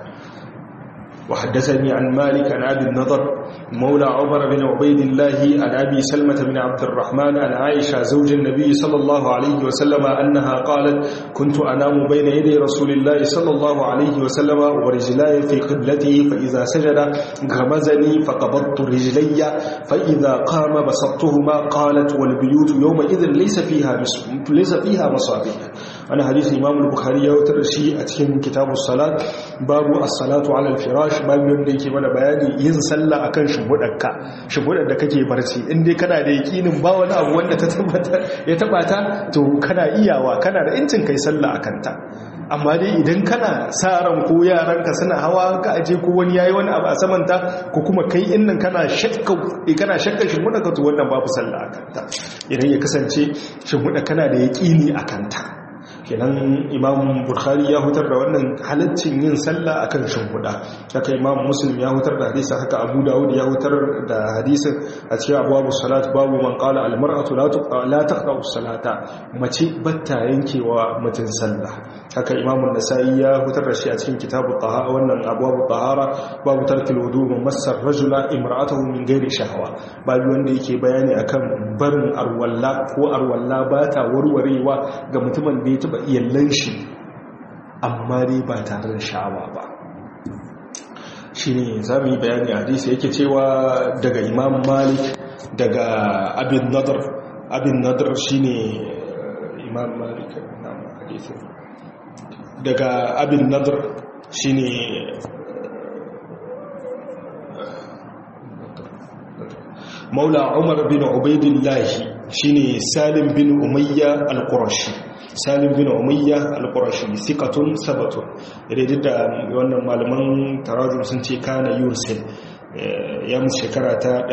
S2: وحدثني عن مالك عن أبي النضر مولى عمر بن عبيد الله عن أبي سلمة بن عبد الرحمن عن عائشة زوج النبي صلى الله عليه وسلم أنها قالت كنت أنام بين يدي رسول الله صلى الله عليه وسلم ورجلاي في قبلته فإذا سجد غمزني فقبضت رجلي فإذا قام بسطتهما قالت والبيوت يومئذ ليس فيها ليس فيها مصابيح ana hadisi imam al-bukhari ya wutar shi a cikin kitabus salat babu as-salatu ala al-firash babu wanda yake mana bayani yin sallah akan shimfidarka shimfidar da kake barci in dai kana da yakinin ba wani abu wanda ta tabbata ya tabata to kana iyawa kana da incin kai sallah akan ta amma dai idan kana sa ran ko yaranka suna hawa ka aje ko wani yayi wani abu a samanta ko kuma kai innan kana shakka kana shakka shin muda ka to wannan babu sallah akan ta idan ya kasance shin muda kana da yaqini akan ta kenan imam bukhari ya hutar da wannan halaccin yin sallah akan shimfiɗa haka imam muslim ya hutar da hadisa haka abu dawud ya hutar da hadisin a cikin abubuwan salat babu man qala al mar'atu la taqta salata mace batta yankewa mutum sallah haka imam an-nasa'i ya hutar da shi a cikin kitabu tahara wannan abubuwan tahara babu tarkil wudu min massar rajula imra'atahu min ghairi shahwa babu wanda yake bayani akan barin arwalla ko arwalla ba ta warwarewa ga mutumin da ya taba iyallan shi amma dai ba tare da sha'awa ba shi ne za mu yi bayani a hadisi yake cewa daga imam malik daga abin nadar abin nadar shi ne imam malik na hadisi daga abin nadar shi ne maula umar bin ubaidillahi shine salim bin umayya al-qurashi salim bin umayya al-qurashi thiqatun sabatun idan da wannan malaman tarajum sun ce kana yursil ya musu shekara ta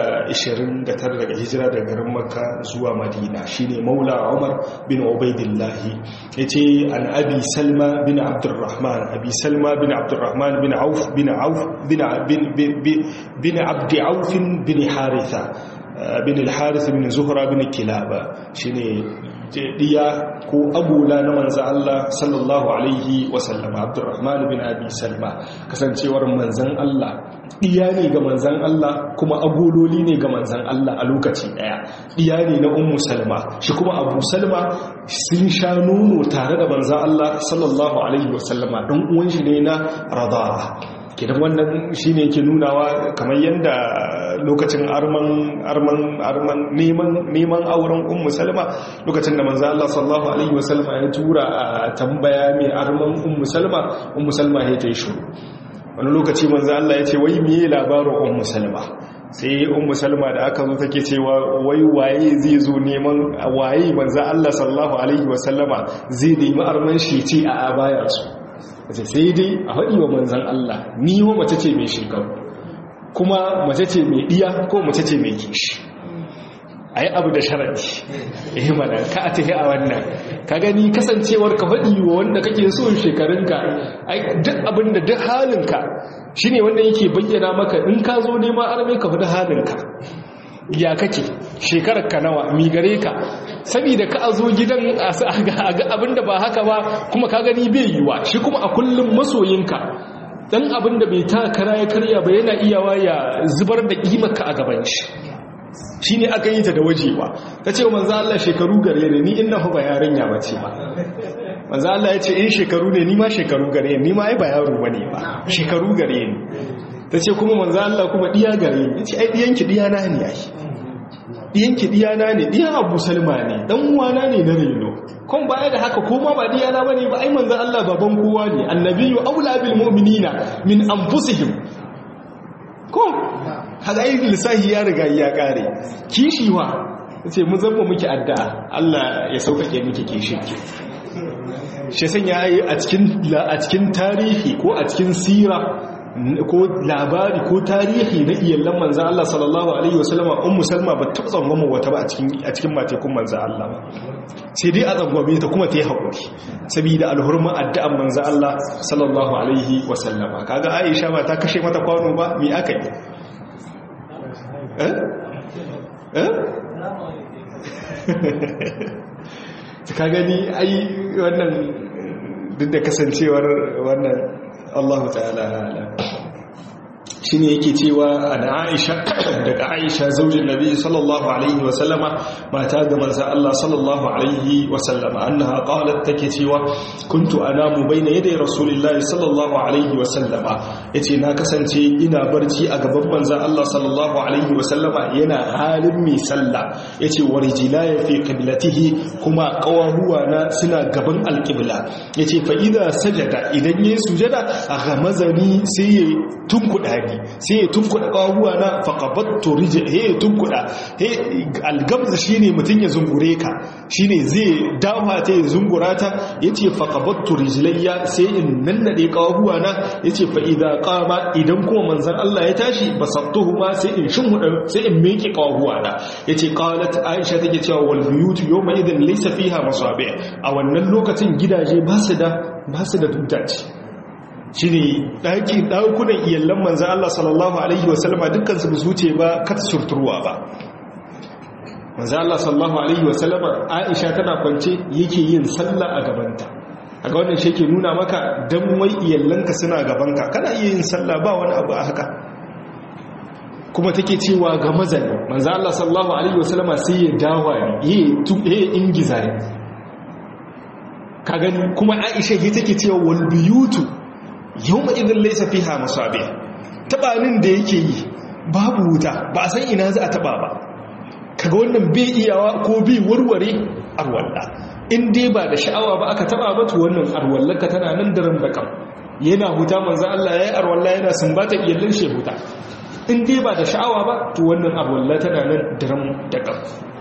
S2: 129 daga hijira daga garin makka zuwa madina shine maula umar bin ubaidillah yace an abi salma bin abdurrahman abi salma bin abdurrahman bin auf bin auf bin bin bin abd auf bin haritha bin al-harith bin zuhra bin kilaba shine diya ko abula na manzan Allah sallallahu alaihi wasallama abdurrahman bin abi salma kasancewar manzan Allah diya ne ga manzan Allah kuma agololi ne ga manzan Allah a lokaci daya diya ne na ummu salma shi kuma abu salma sun sha nono tare da manzan Allah sallallahu alaihi wasallama don uwan shi ne na rada'a kidan wannan shine yake nunawa kamar yadda lokacin arman arman arman neman neman auren ummu salma lokacin da manzo Allah sallallahu alaihi wasallama ya tura a tambaya mai arman ummu salma ummu salma ya tayi shiru wani lokaci manzo Allah ya ce wai meye labarin ummu salma sai ummu salma da aka zo take cewa wai waye zai zo neman waye manzo Allah sallallahu alaihi wasallama zai nemi arman shi ce a abayarsu wace sai dai a haɗi wa manzan Allah ni wa mace ce mai shekaru kuma mace ce mai ɗiya ko mace ce mai kishi a yi abu da sharaɗi eh mana ka a tafi a wannan ka gani kasancewar ka faɗi wa wanda kake so shekarunka duk abin da duk halinka shi ne wanda yake bayyana maka in ka zo neman arme ka faɗi halinka ya kake shekarar ka nawa mi gare ka saboda ka a zo gidan a ga abinda ba haka ba kuma ka gani bai yiwa shi kuma a kullum masoyinka dan abinda bai ta kara ya karya ba yana iyawa ya zubar da kimarka a gaban shi shi ne aka yi ta da wajewa ta ce manzo Allah shekaru gare ne ni inna ba yarinya bace ba manzo Allah ya ce in shekaru ne ni ma shekaru gare ni ma ai ba yaro bane ba shekaru gare ni ta ce kuma manzo Allah kuma diya gare ni ce ai diyanki diya na ne ai diyanki diya na ne diyan Abu Salma ne dan uwana ne na reno kun baya da haka koma ba diya na bane ba ai manzo Allah baban kowa ne annabiyyu aula bil mu'minina min anfusihim ko haka ai lissahi ya riga ya kare kishiwa ce mu zama muke addu'a Allah ya sauƙaƙe muke kishinki shi sanya yi a cikin tarihi ko a cikin sira ko labari ko tarihi na iyallan manzan Allah sallallahu Alaihi wasallama un musalma ba taɓa tsangwama wata ba a cikin matekun manzan Allah ba sai dai a tsangwame ta kuma ta yi haƙuri saboda alhurman addu'an manzan Allah sallallahu Alaihi wasallama kaga aisha ba ta kashe mata kwano ba mi aka yi eh? eh? ka gani ai wannan duk da kasancewar wannan Allah ta'ala ala shi ne yake cewa an aisha daga aisha zaujin nabi sallallahu alaihi wasallama mata ga manzan Allah sallallahu alaihi wasallama annaha qalat take cewa kuntu anamu baina yaday rasulillahi sallallahu alaihi wasallama yace na kasance ina barci a gaban manzan Allah sallallahu alaihi wasallama yana halin mai sallah yace warijilaya fi qiblatihi kuma qawahuwa na suna gaban alqibla yace fa idza sajada idan yayi sujada ghamazani sai ya tunkuda ni sai ya tunkuda ƙahuwa na faƙabattu rije he ya tunkuda he algamza shine mutum ya zungure ka shine zai dawa ta ya zungura ta yace faƙabattu rijlayya sai in nannade ƙahuwa na yace fa idza qama idan kuma manzon Allah ya tashi basattuhu ma sai in shinhuda sai in miƙe ƙahuwa na yace qalat Aisha take cewa wal buyut yawma idan laysa fiha masabi a wannan lokacin gidaje ba su da ba su da dutaci shi ne ɗaki ɗakunan iyallan manzan Allah sallallahu Alaihi wasallama dukkansu ba su ce ba kata surturwa ba manzan Allah sallallahu Alaihi wasallama aisha tana kwance yake yin sallah a gabanta a ga wannan shi ke nuna maka don wai iyallanka suna gabanka kana iya yin sallah ba wani abu a haka kuma take cewa ga mazani manzan Allah sallallahu Alaihi wasallama sai ya dawa ne ya ingiza ne ka gani kuma aisha ya take cewa walbiyutu yau ma idan laisa fiha masabi tabanin da yake yi babu wuta ba a san ina za a taba ba kaga wannan bai iyawa ko bai warware arwalla in dai ba da sha'awa ba aka taba ba to wannan arwallarka tana nan daren bakam yana huta manzo Allah yayi arwalla yana sumbata iyallan shi huta in dai ba da sha'awa ba to wannan arwalla tana nan daren dakam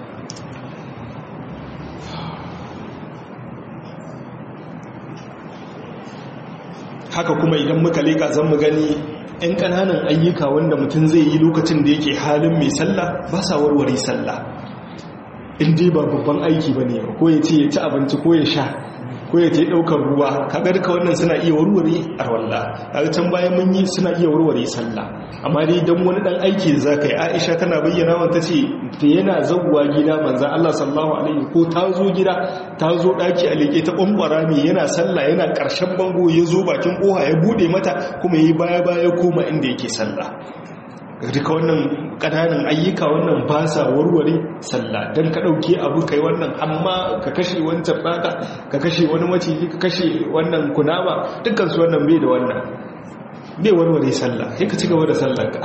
S2: haka kuma idan muka leka zan mu gani 'yan ƙananan ayyuka wanda mutum zai yi lokacin da yake halin mai sallah ba sa warware sallah in dai ba babban aiki ba ne ko ya ce ya ci abinci ko ya sha ko ya ce ɗaukar ruwa kaga duka wannan suna iya warware a walla kaga can bayan mun yi suna iya warware sallah amma dai dan wani dan aiki da zaka yi Aisha tana bayyana wa tace da yana zawwa gida manzo Allah sallallahu alaihi ko ta zo gida ta zo daki a leke ta bambara ne yana sallah yana karshen bango ya zo bakin koha ya bude mata kuma yayi baya baya koma inda yake sallah duka wannan ƙananan ayyuka wannan ba sa warware sallah don ka ɗauke abu kai wannan amma ka kashe wancan baka ka kashe wani maciji ka kashe wannan kunama dukansu wannan bai da wannan bai warware sallah sai ka ci gaba da sallah ka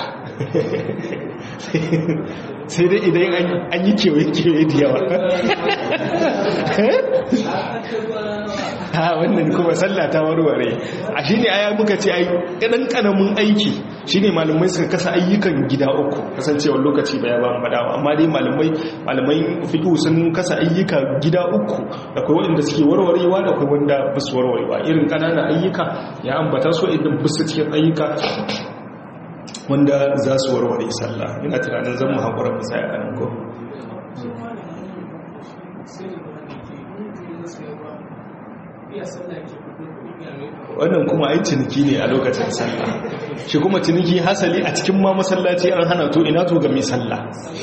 S2: sai dai idan an yi kewaye-kewaye da yawa ha wannan kuma sallah ta warware a shi ne aya muka ce ai ɗan ƙanamin aiki shi ne malamai suka kasa ayyukan gida uku kasancewar lokaci ba ya ba faɗawa amma dai malamai malamai fiƙi sun kasa ayyuka gida uku da kai waɗanda suke warwarewa da kai wanda ba su warwarewa irin ƙananan ayyuka ya ambata su idan ba su cikin ayyuka wanda za su warware sallah ina tunanin zan mu haƙura mu sai a nan ko wannan kuma ai ciniki ne a lokacin sallah shi kuma ciniki hasali a cikin ma masallaci an hana to ina to ga mai sallah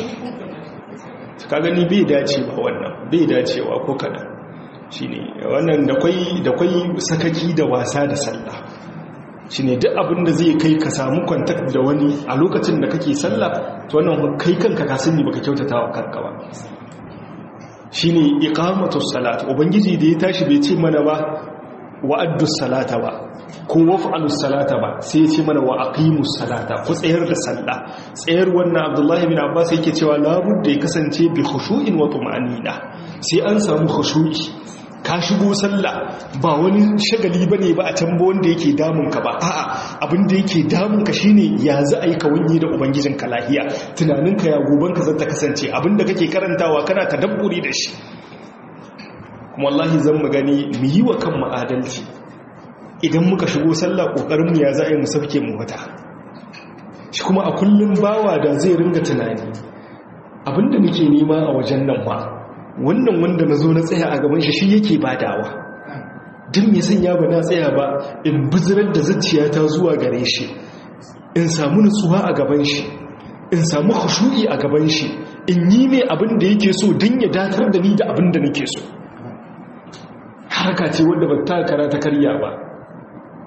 S2: ka gani bai dacewa wannan bai dacewa ko kada shine wannan da kwai da kwai sakaki da wasa da sallah shine duk abin da zai kai ka samu kwantak da wani a lokacin da kake sallah to wannan kai kanka ka sani baka kyautata wa kanka ba shine iqamatus salat ubangiji da ya tashi bai ce mana ba wa'addu salata ba ko waf'alu salata ba sai ya ce mana wa aqimus salata ku tsayar da sallah tsayar wannan abdullahi bin abbas yake cewa labudda ya kasance bi khushu'in wa tuma'anina sai an samu khushu'i ka shigo sallah ba wani shagali bane ba a can ba wanda yake damun ka ba a'a abin da yake damun ka shine ya za a yi ka wanye da ubangijin ka lahiya tunanin ka ya goban ka zata kasance abin da kake karantawa kana tadabburi da shi kuma wallahi zan mu gani mu yi wa kanmu adalci idan muka shigo sallah kokarin mu ya za a yi mu sauke mu wata shi kuma a kullum bawa da zai ringa tunani abinda nake nema a wajen nan ba wannan wanda na zo na tsaya a gaban shi shi yake badawa duk mai sanya ba na tsaya ba in bizirar da zuciyata zuwa gare shi in samu nutsuwa a gaban shi in samu khushu'i a gaban shi in yi mai abin da yake so don ya datar da ni da abin da nake so harka ce wanda ba ta kara ta karya ba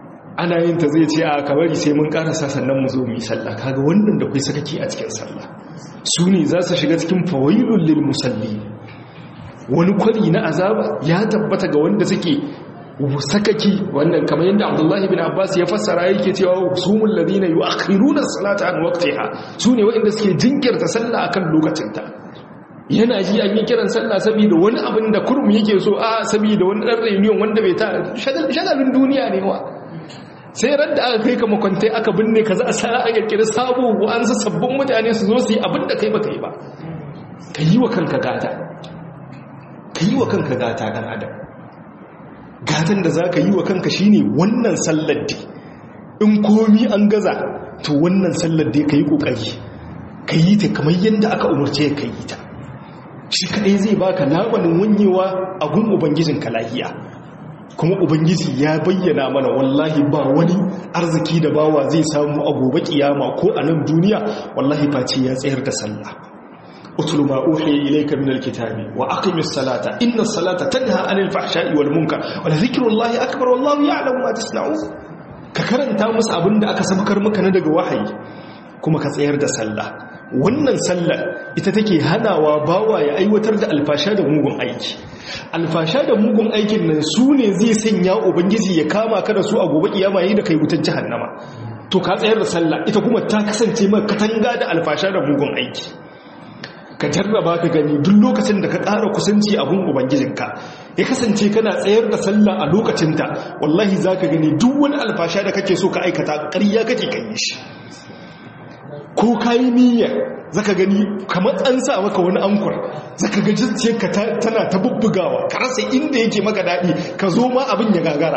S2: ana yin ta zai ce a kabari sai mun karasa sannan mu zo mu yi sallah kaga wannan da kai sakaki a cikin sallah su ne za su shiga cikin fawailul lil musalli wani kwari na azaba ya tabbata ga wanda suke sakaki wannan kamar yadda Abdullahi bin Abbas ya fassara yake cewa sumul ladina yu'akhiruna as-salata an waqtiha su ne waɗanda suke jinkirta sallah akan lokacinta yana ji an yi kiran sallah saboda wani abin da kurum yake so a saboda wani ɗan reunion wanda bai ta shagalin duniya ne wa sai ran da aka kai ka makwantai aka binne ka za a sa a kirkiri sabo an sa sabbin mutane su zo su yi abin da kai ba kai ba ka yi wa kanka gata ka yi wa kanka gata ɗan adam gatan da za ka yi wa kanka shine wannan sallar da in komi an gaza to wannan sallar da ka yi ƙoƙari ka yi ta kamar yadda aka umarce ka yi ta shi kaɗai zai baka labanin wanyewa a gun ubangijinka lahiya kuma ubangiji ya bayyana mana wallahi ba wani arziki da bawa zai samu a gobe kiyama ko a nan duniya wallahi face ya tsayar da sallah utlu ma uhiya ilayka min alkitabi wa aqimis salata inna salata tanha anil fahsha'i wal munkar wa dhikrullahi akbar wallahu ya'lamu ma tasna'un ka karanta musu abinda aka sabkar maka na daga wahayi kuma ka tsayar da sallah wannan sallar ita take hanawa bawa ya aiwatar da alfasha da mugun aiki alfasha da mugun aikin nan su ne zai sanya ubangiji ya kama ka da su a gobe kiyama yayin da kai wutar jahannama to ka tsayar da sallah ita kuma ta kasance maka katanga da alfasha da mugun aiki ka jarraba ka gani duk lokacin da ka ƙara kusanci a gun ubangijinka ya kasance kana tsayar da sallah a lokacinta wallahi za ka gani duk wani alfasha da kake so ka aikata ƙarya kake kan yi shi ko ka yi niyyar zaka gani kamar an sa maka wani ankur zaka ga ka tana ta bubbugawa ka rasa inda yake maka daɗi ka zo ma abin ya gagara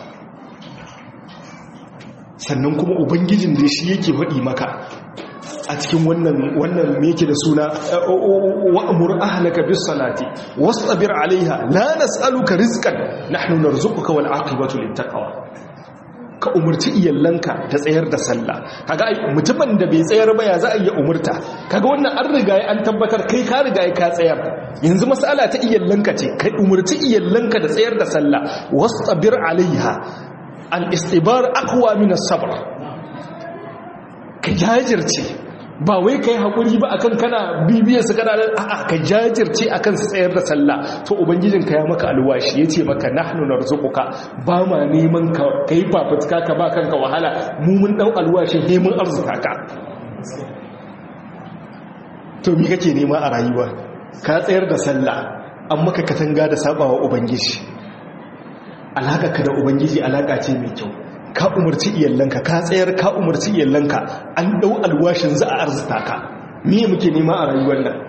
S2: sannan kuma ubangijin da shi yake faɗi maka a cikin wannan wannan me yake da suna wa'mur ahlaka bis salati wastabir alaiha la nas'aluka rizqan nahnu narzuquka wal aqibatu lit taqwa ka umarci iyallanka da tsayar da sallah kaga mutumin da bai tsayar ba ya za a iya umurta kaga wannan an riga an tabbatar kai ka riga ka tsayar yanzu mas'ala ta iyallanka ce kai umarci iyallanka da tsayar da sallah wastabir alaiha al istibar aqwa min as-sabr ka jajirce ba wai kai hakuri ba akan kana bibiyar su kana a'a ka jajirce akan su tsayar da sallah to ubangijin ka ya maka alwashi yace maka nahnu narzuquka ba ma neman ka kai fafutuka ka ba kanka wahala mu mun dau alwashi he mun arzuka ka to me kake nema a rayuwa ka tsayar da sallah an maka katanga da sabawa ubangiji alaka ka da ubangiji alaka ce mai kyau ka umarci iyallanka ka tsayar ka umarci iyallanka an dau alwashin za a arzuta ka me muke nema a rayuwar nan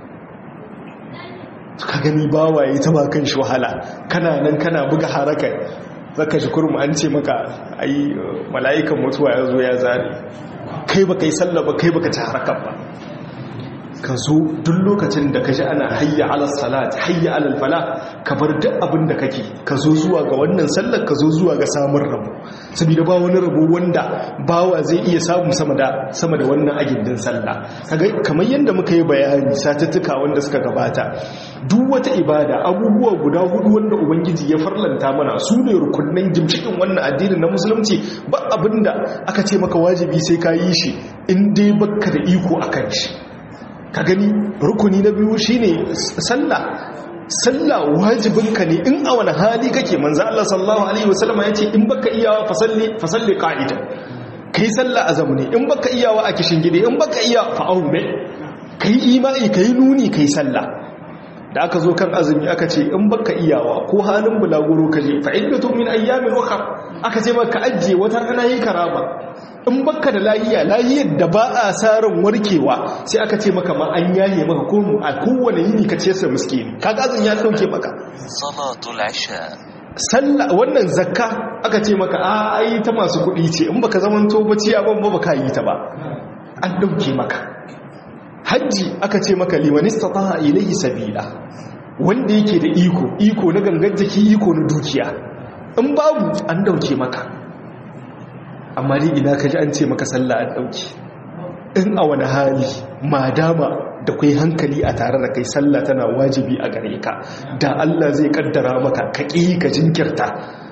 S2: ka gani bawaye ta ba kan shi wahala kana nan kana buga haraka zaka shi kurmu an ce maka ai mala'ikan mutuwa ya zo ya zare kai baka yi sallah ba kai baka ci harakan ba ka zo duk lokacin da ka ji ana hayya alal salat hayya alal fala ka bar duk abin da kake ka zo zuwa ga wannan sallar ka zo zuwa ga samun rabo saboda ba wani rabo wanda bawa zai iya samu sama da sama da wannan agindin sallah kaga kamar yanda muka yi bayani satuttuka wanda suka gabata duk wata ibada abubuwa guda hudu wanda ubangiji ya farlanta mana su ne rukunnan gimshikin wannan addinin na musulunci ba abinda aka ce maka wajibi sai ka yi shi in dai baka da iko akan shi ka gani rukuni na biyu shine sallah sallah wajibinka ne in a wani hali kake manzo Allah sallallahu alaihi wasallam ya ce in baka iyawa fasalli fasalli qa'ida kai sallah a zamune in baka iyawa a kishin gide in baka iya fa'aume kai imani kai nuni kai sallah da aka zo kan azumi aka ce in baka iyawa ko halin bulaguro kaje fa iddatu min ayyamin ukhra aka ce maka ajiye wata rana yi karama in baka da lahiya lahiyar da ba a sarin warkewa sai aka ce maka ma an yaye maka ko a kowane yini ka ce sa miskini kaga azumi ya dauke maka
S3: salatul isha
S2: sallah wannan zakka aka ce maka a ai ta masu kuɗi ce in baka zamanto bace abin ba baka yi ta ba an dauke maka hajji aka ce maka liman istata'a ilayhi sabila wanda yake da iko iko na gangan jiki iko na dukiya in babu an dauke maka amma ni ina kaji an ce maka sallah an dauke in a wani hali madama da kai hankali a tare da kai sallah tana wajibi a gare ka da Allah zai kaddara maka ka ƙi ka jinkirta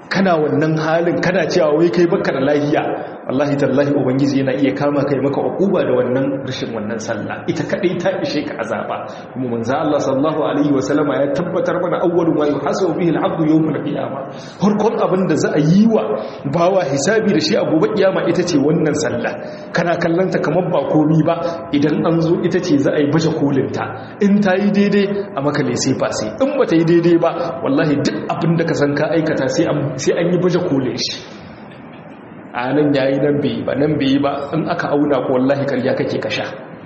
S2: kana wannan halin kana cewa wai kai baka da lahiya wallahi tallahi ubangiji yana iya kama kai maka ukuba da wannan rashin wannan sallah ita kadai ta ishe ka azaba kuma manzo Allah sallallahu alaihi wasallama ya tabbatar mana awwalu ma yuhasabu bihi al-abdu yawm al-qiyamah farkon abin da za a yi wa bawa hisabi da shi a gobe kiyama ita ce wannan sallah kana kallanta kamar ba komi ba idan an zo ita ce za a yi baje kolinta in ta yi daidai a maka sai fa sai in ba ta yi daidai ba wallahi duk abin da ka san ka aikata sai an yi baje kolin shi a nan yayi nan bai ba nan bai ba in aka auna ko wallahi karya kake kasha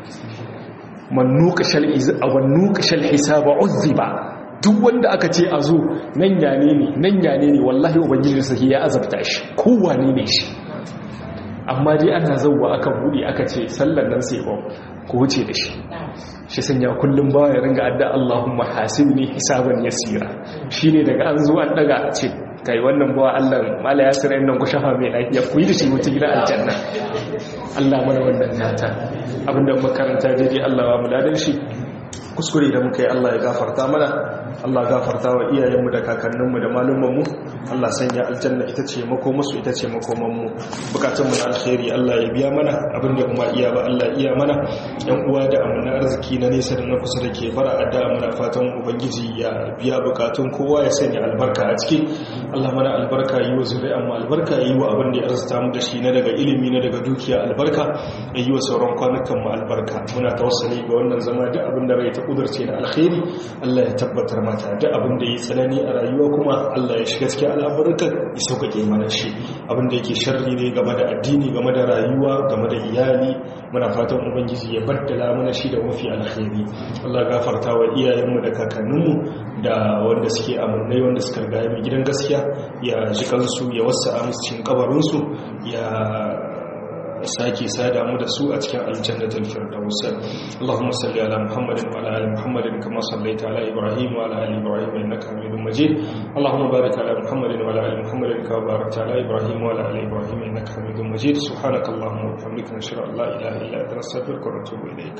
S2: man nuqashal a wan nuqashal hisaba uzziba duk wanda aka ce a zo nan yane ne nan yane ne wallahi ubangiji sai ya azabta shi kowane ne shi amma dai ana zauwa aka bude aka ce sallan nan sai ba ku wuce da shi shi sanya kullum ba ya ringa adda Allahumma hasibni hisaban yasira shine daga an zo an daga ce kai wannan bawa Allah mala ya sirrin nan ku shafa mai lafiya ku yi da shi mutum gidan aljanna Allah mana wannan nata abinda makaranta daidai Allah ba mu ladan shi kuskure da muka yi Allah ya gafarta mana Allah gafarta wa iyayenmu da kakanninmu da malumanmu Allah sanya aljanna ita ce makomasu ita ce makomanmu bukatunmu na alkhairi Allah ya biya mana abinda kuma iya ba Allah iya mana yan uwa da amana arziki na nesa da na kusa da ke fara adda muna fatan ubangiji ya biya bukatun kowa ya sanya albarka a ciki Allah mana albarka yi wa zuri'an mu albarka yi wa abin da ya arzuta mu da shi na daga ilimi na daga dukiya albarka ya yi wa sauran kwanukan mu albarka muna tawassali ga wannan zama da abin da rai ta kudurce na alkhairi Allah ya tabbatar mata da abin da ya tsanani a rayuwa kuma Allah ya shiga cikin al'amurka ya sauƙaƙe mana shi abin da yake sharri ne game da addini game da rayuwa game da iyali muna fatan ubangiji ya baddala mana shi da mafi alkhairi Allah gafarta wa iyayenmu da kakanninmu da wanda suke amurnai wanda suka riga mu gidan gaskiya ya ji kansu ya wasa musu cikin kabarinsu ya sake sada mu da su a cikin aljannatul firdaus Allahumma salli ala Muhammadin wa ala ali Muhammadin kama sallaita ala Ibrahim wa ala ali Ibrahim innaka Hamidum Majid Allahumma barik ala Muhammadin wa ala ali Muhammadin kama barakta ala Ibrahim wa ala ali Ibrahim innaka Hamidum Majid subhanakallahumma wa bihamdika nashhadu an la ilaha illa anta nastaghfiruka wa natubu ilayk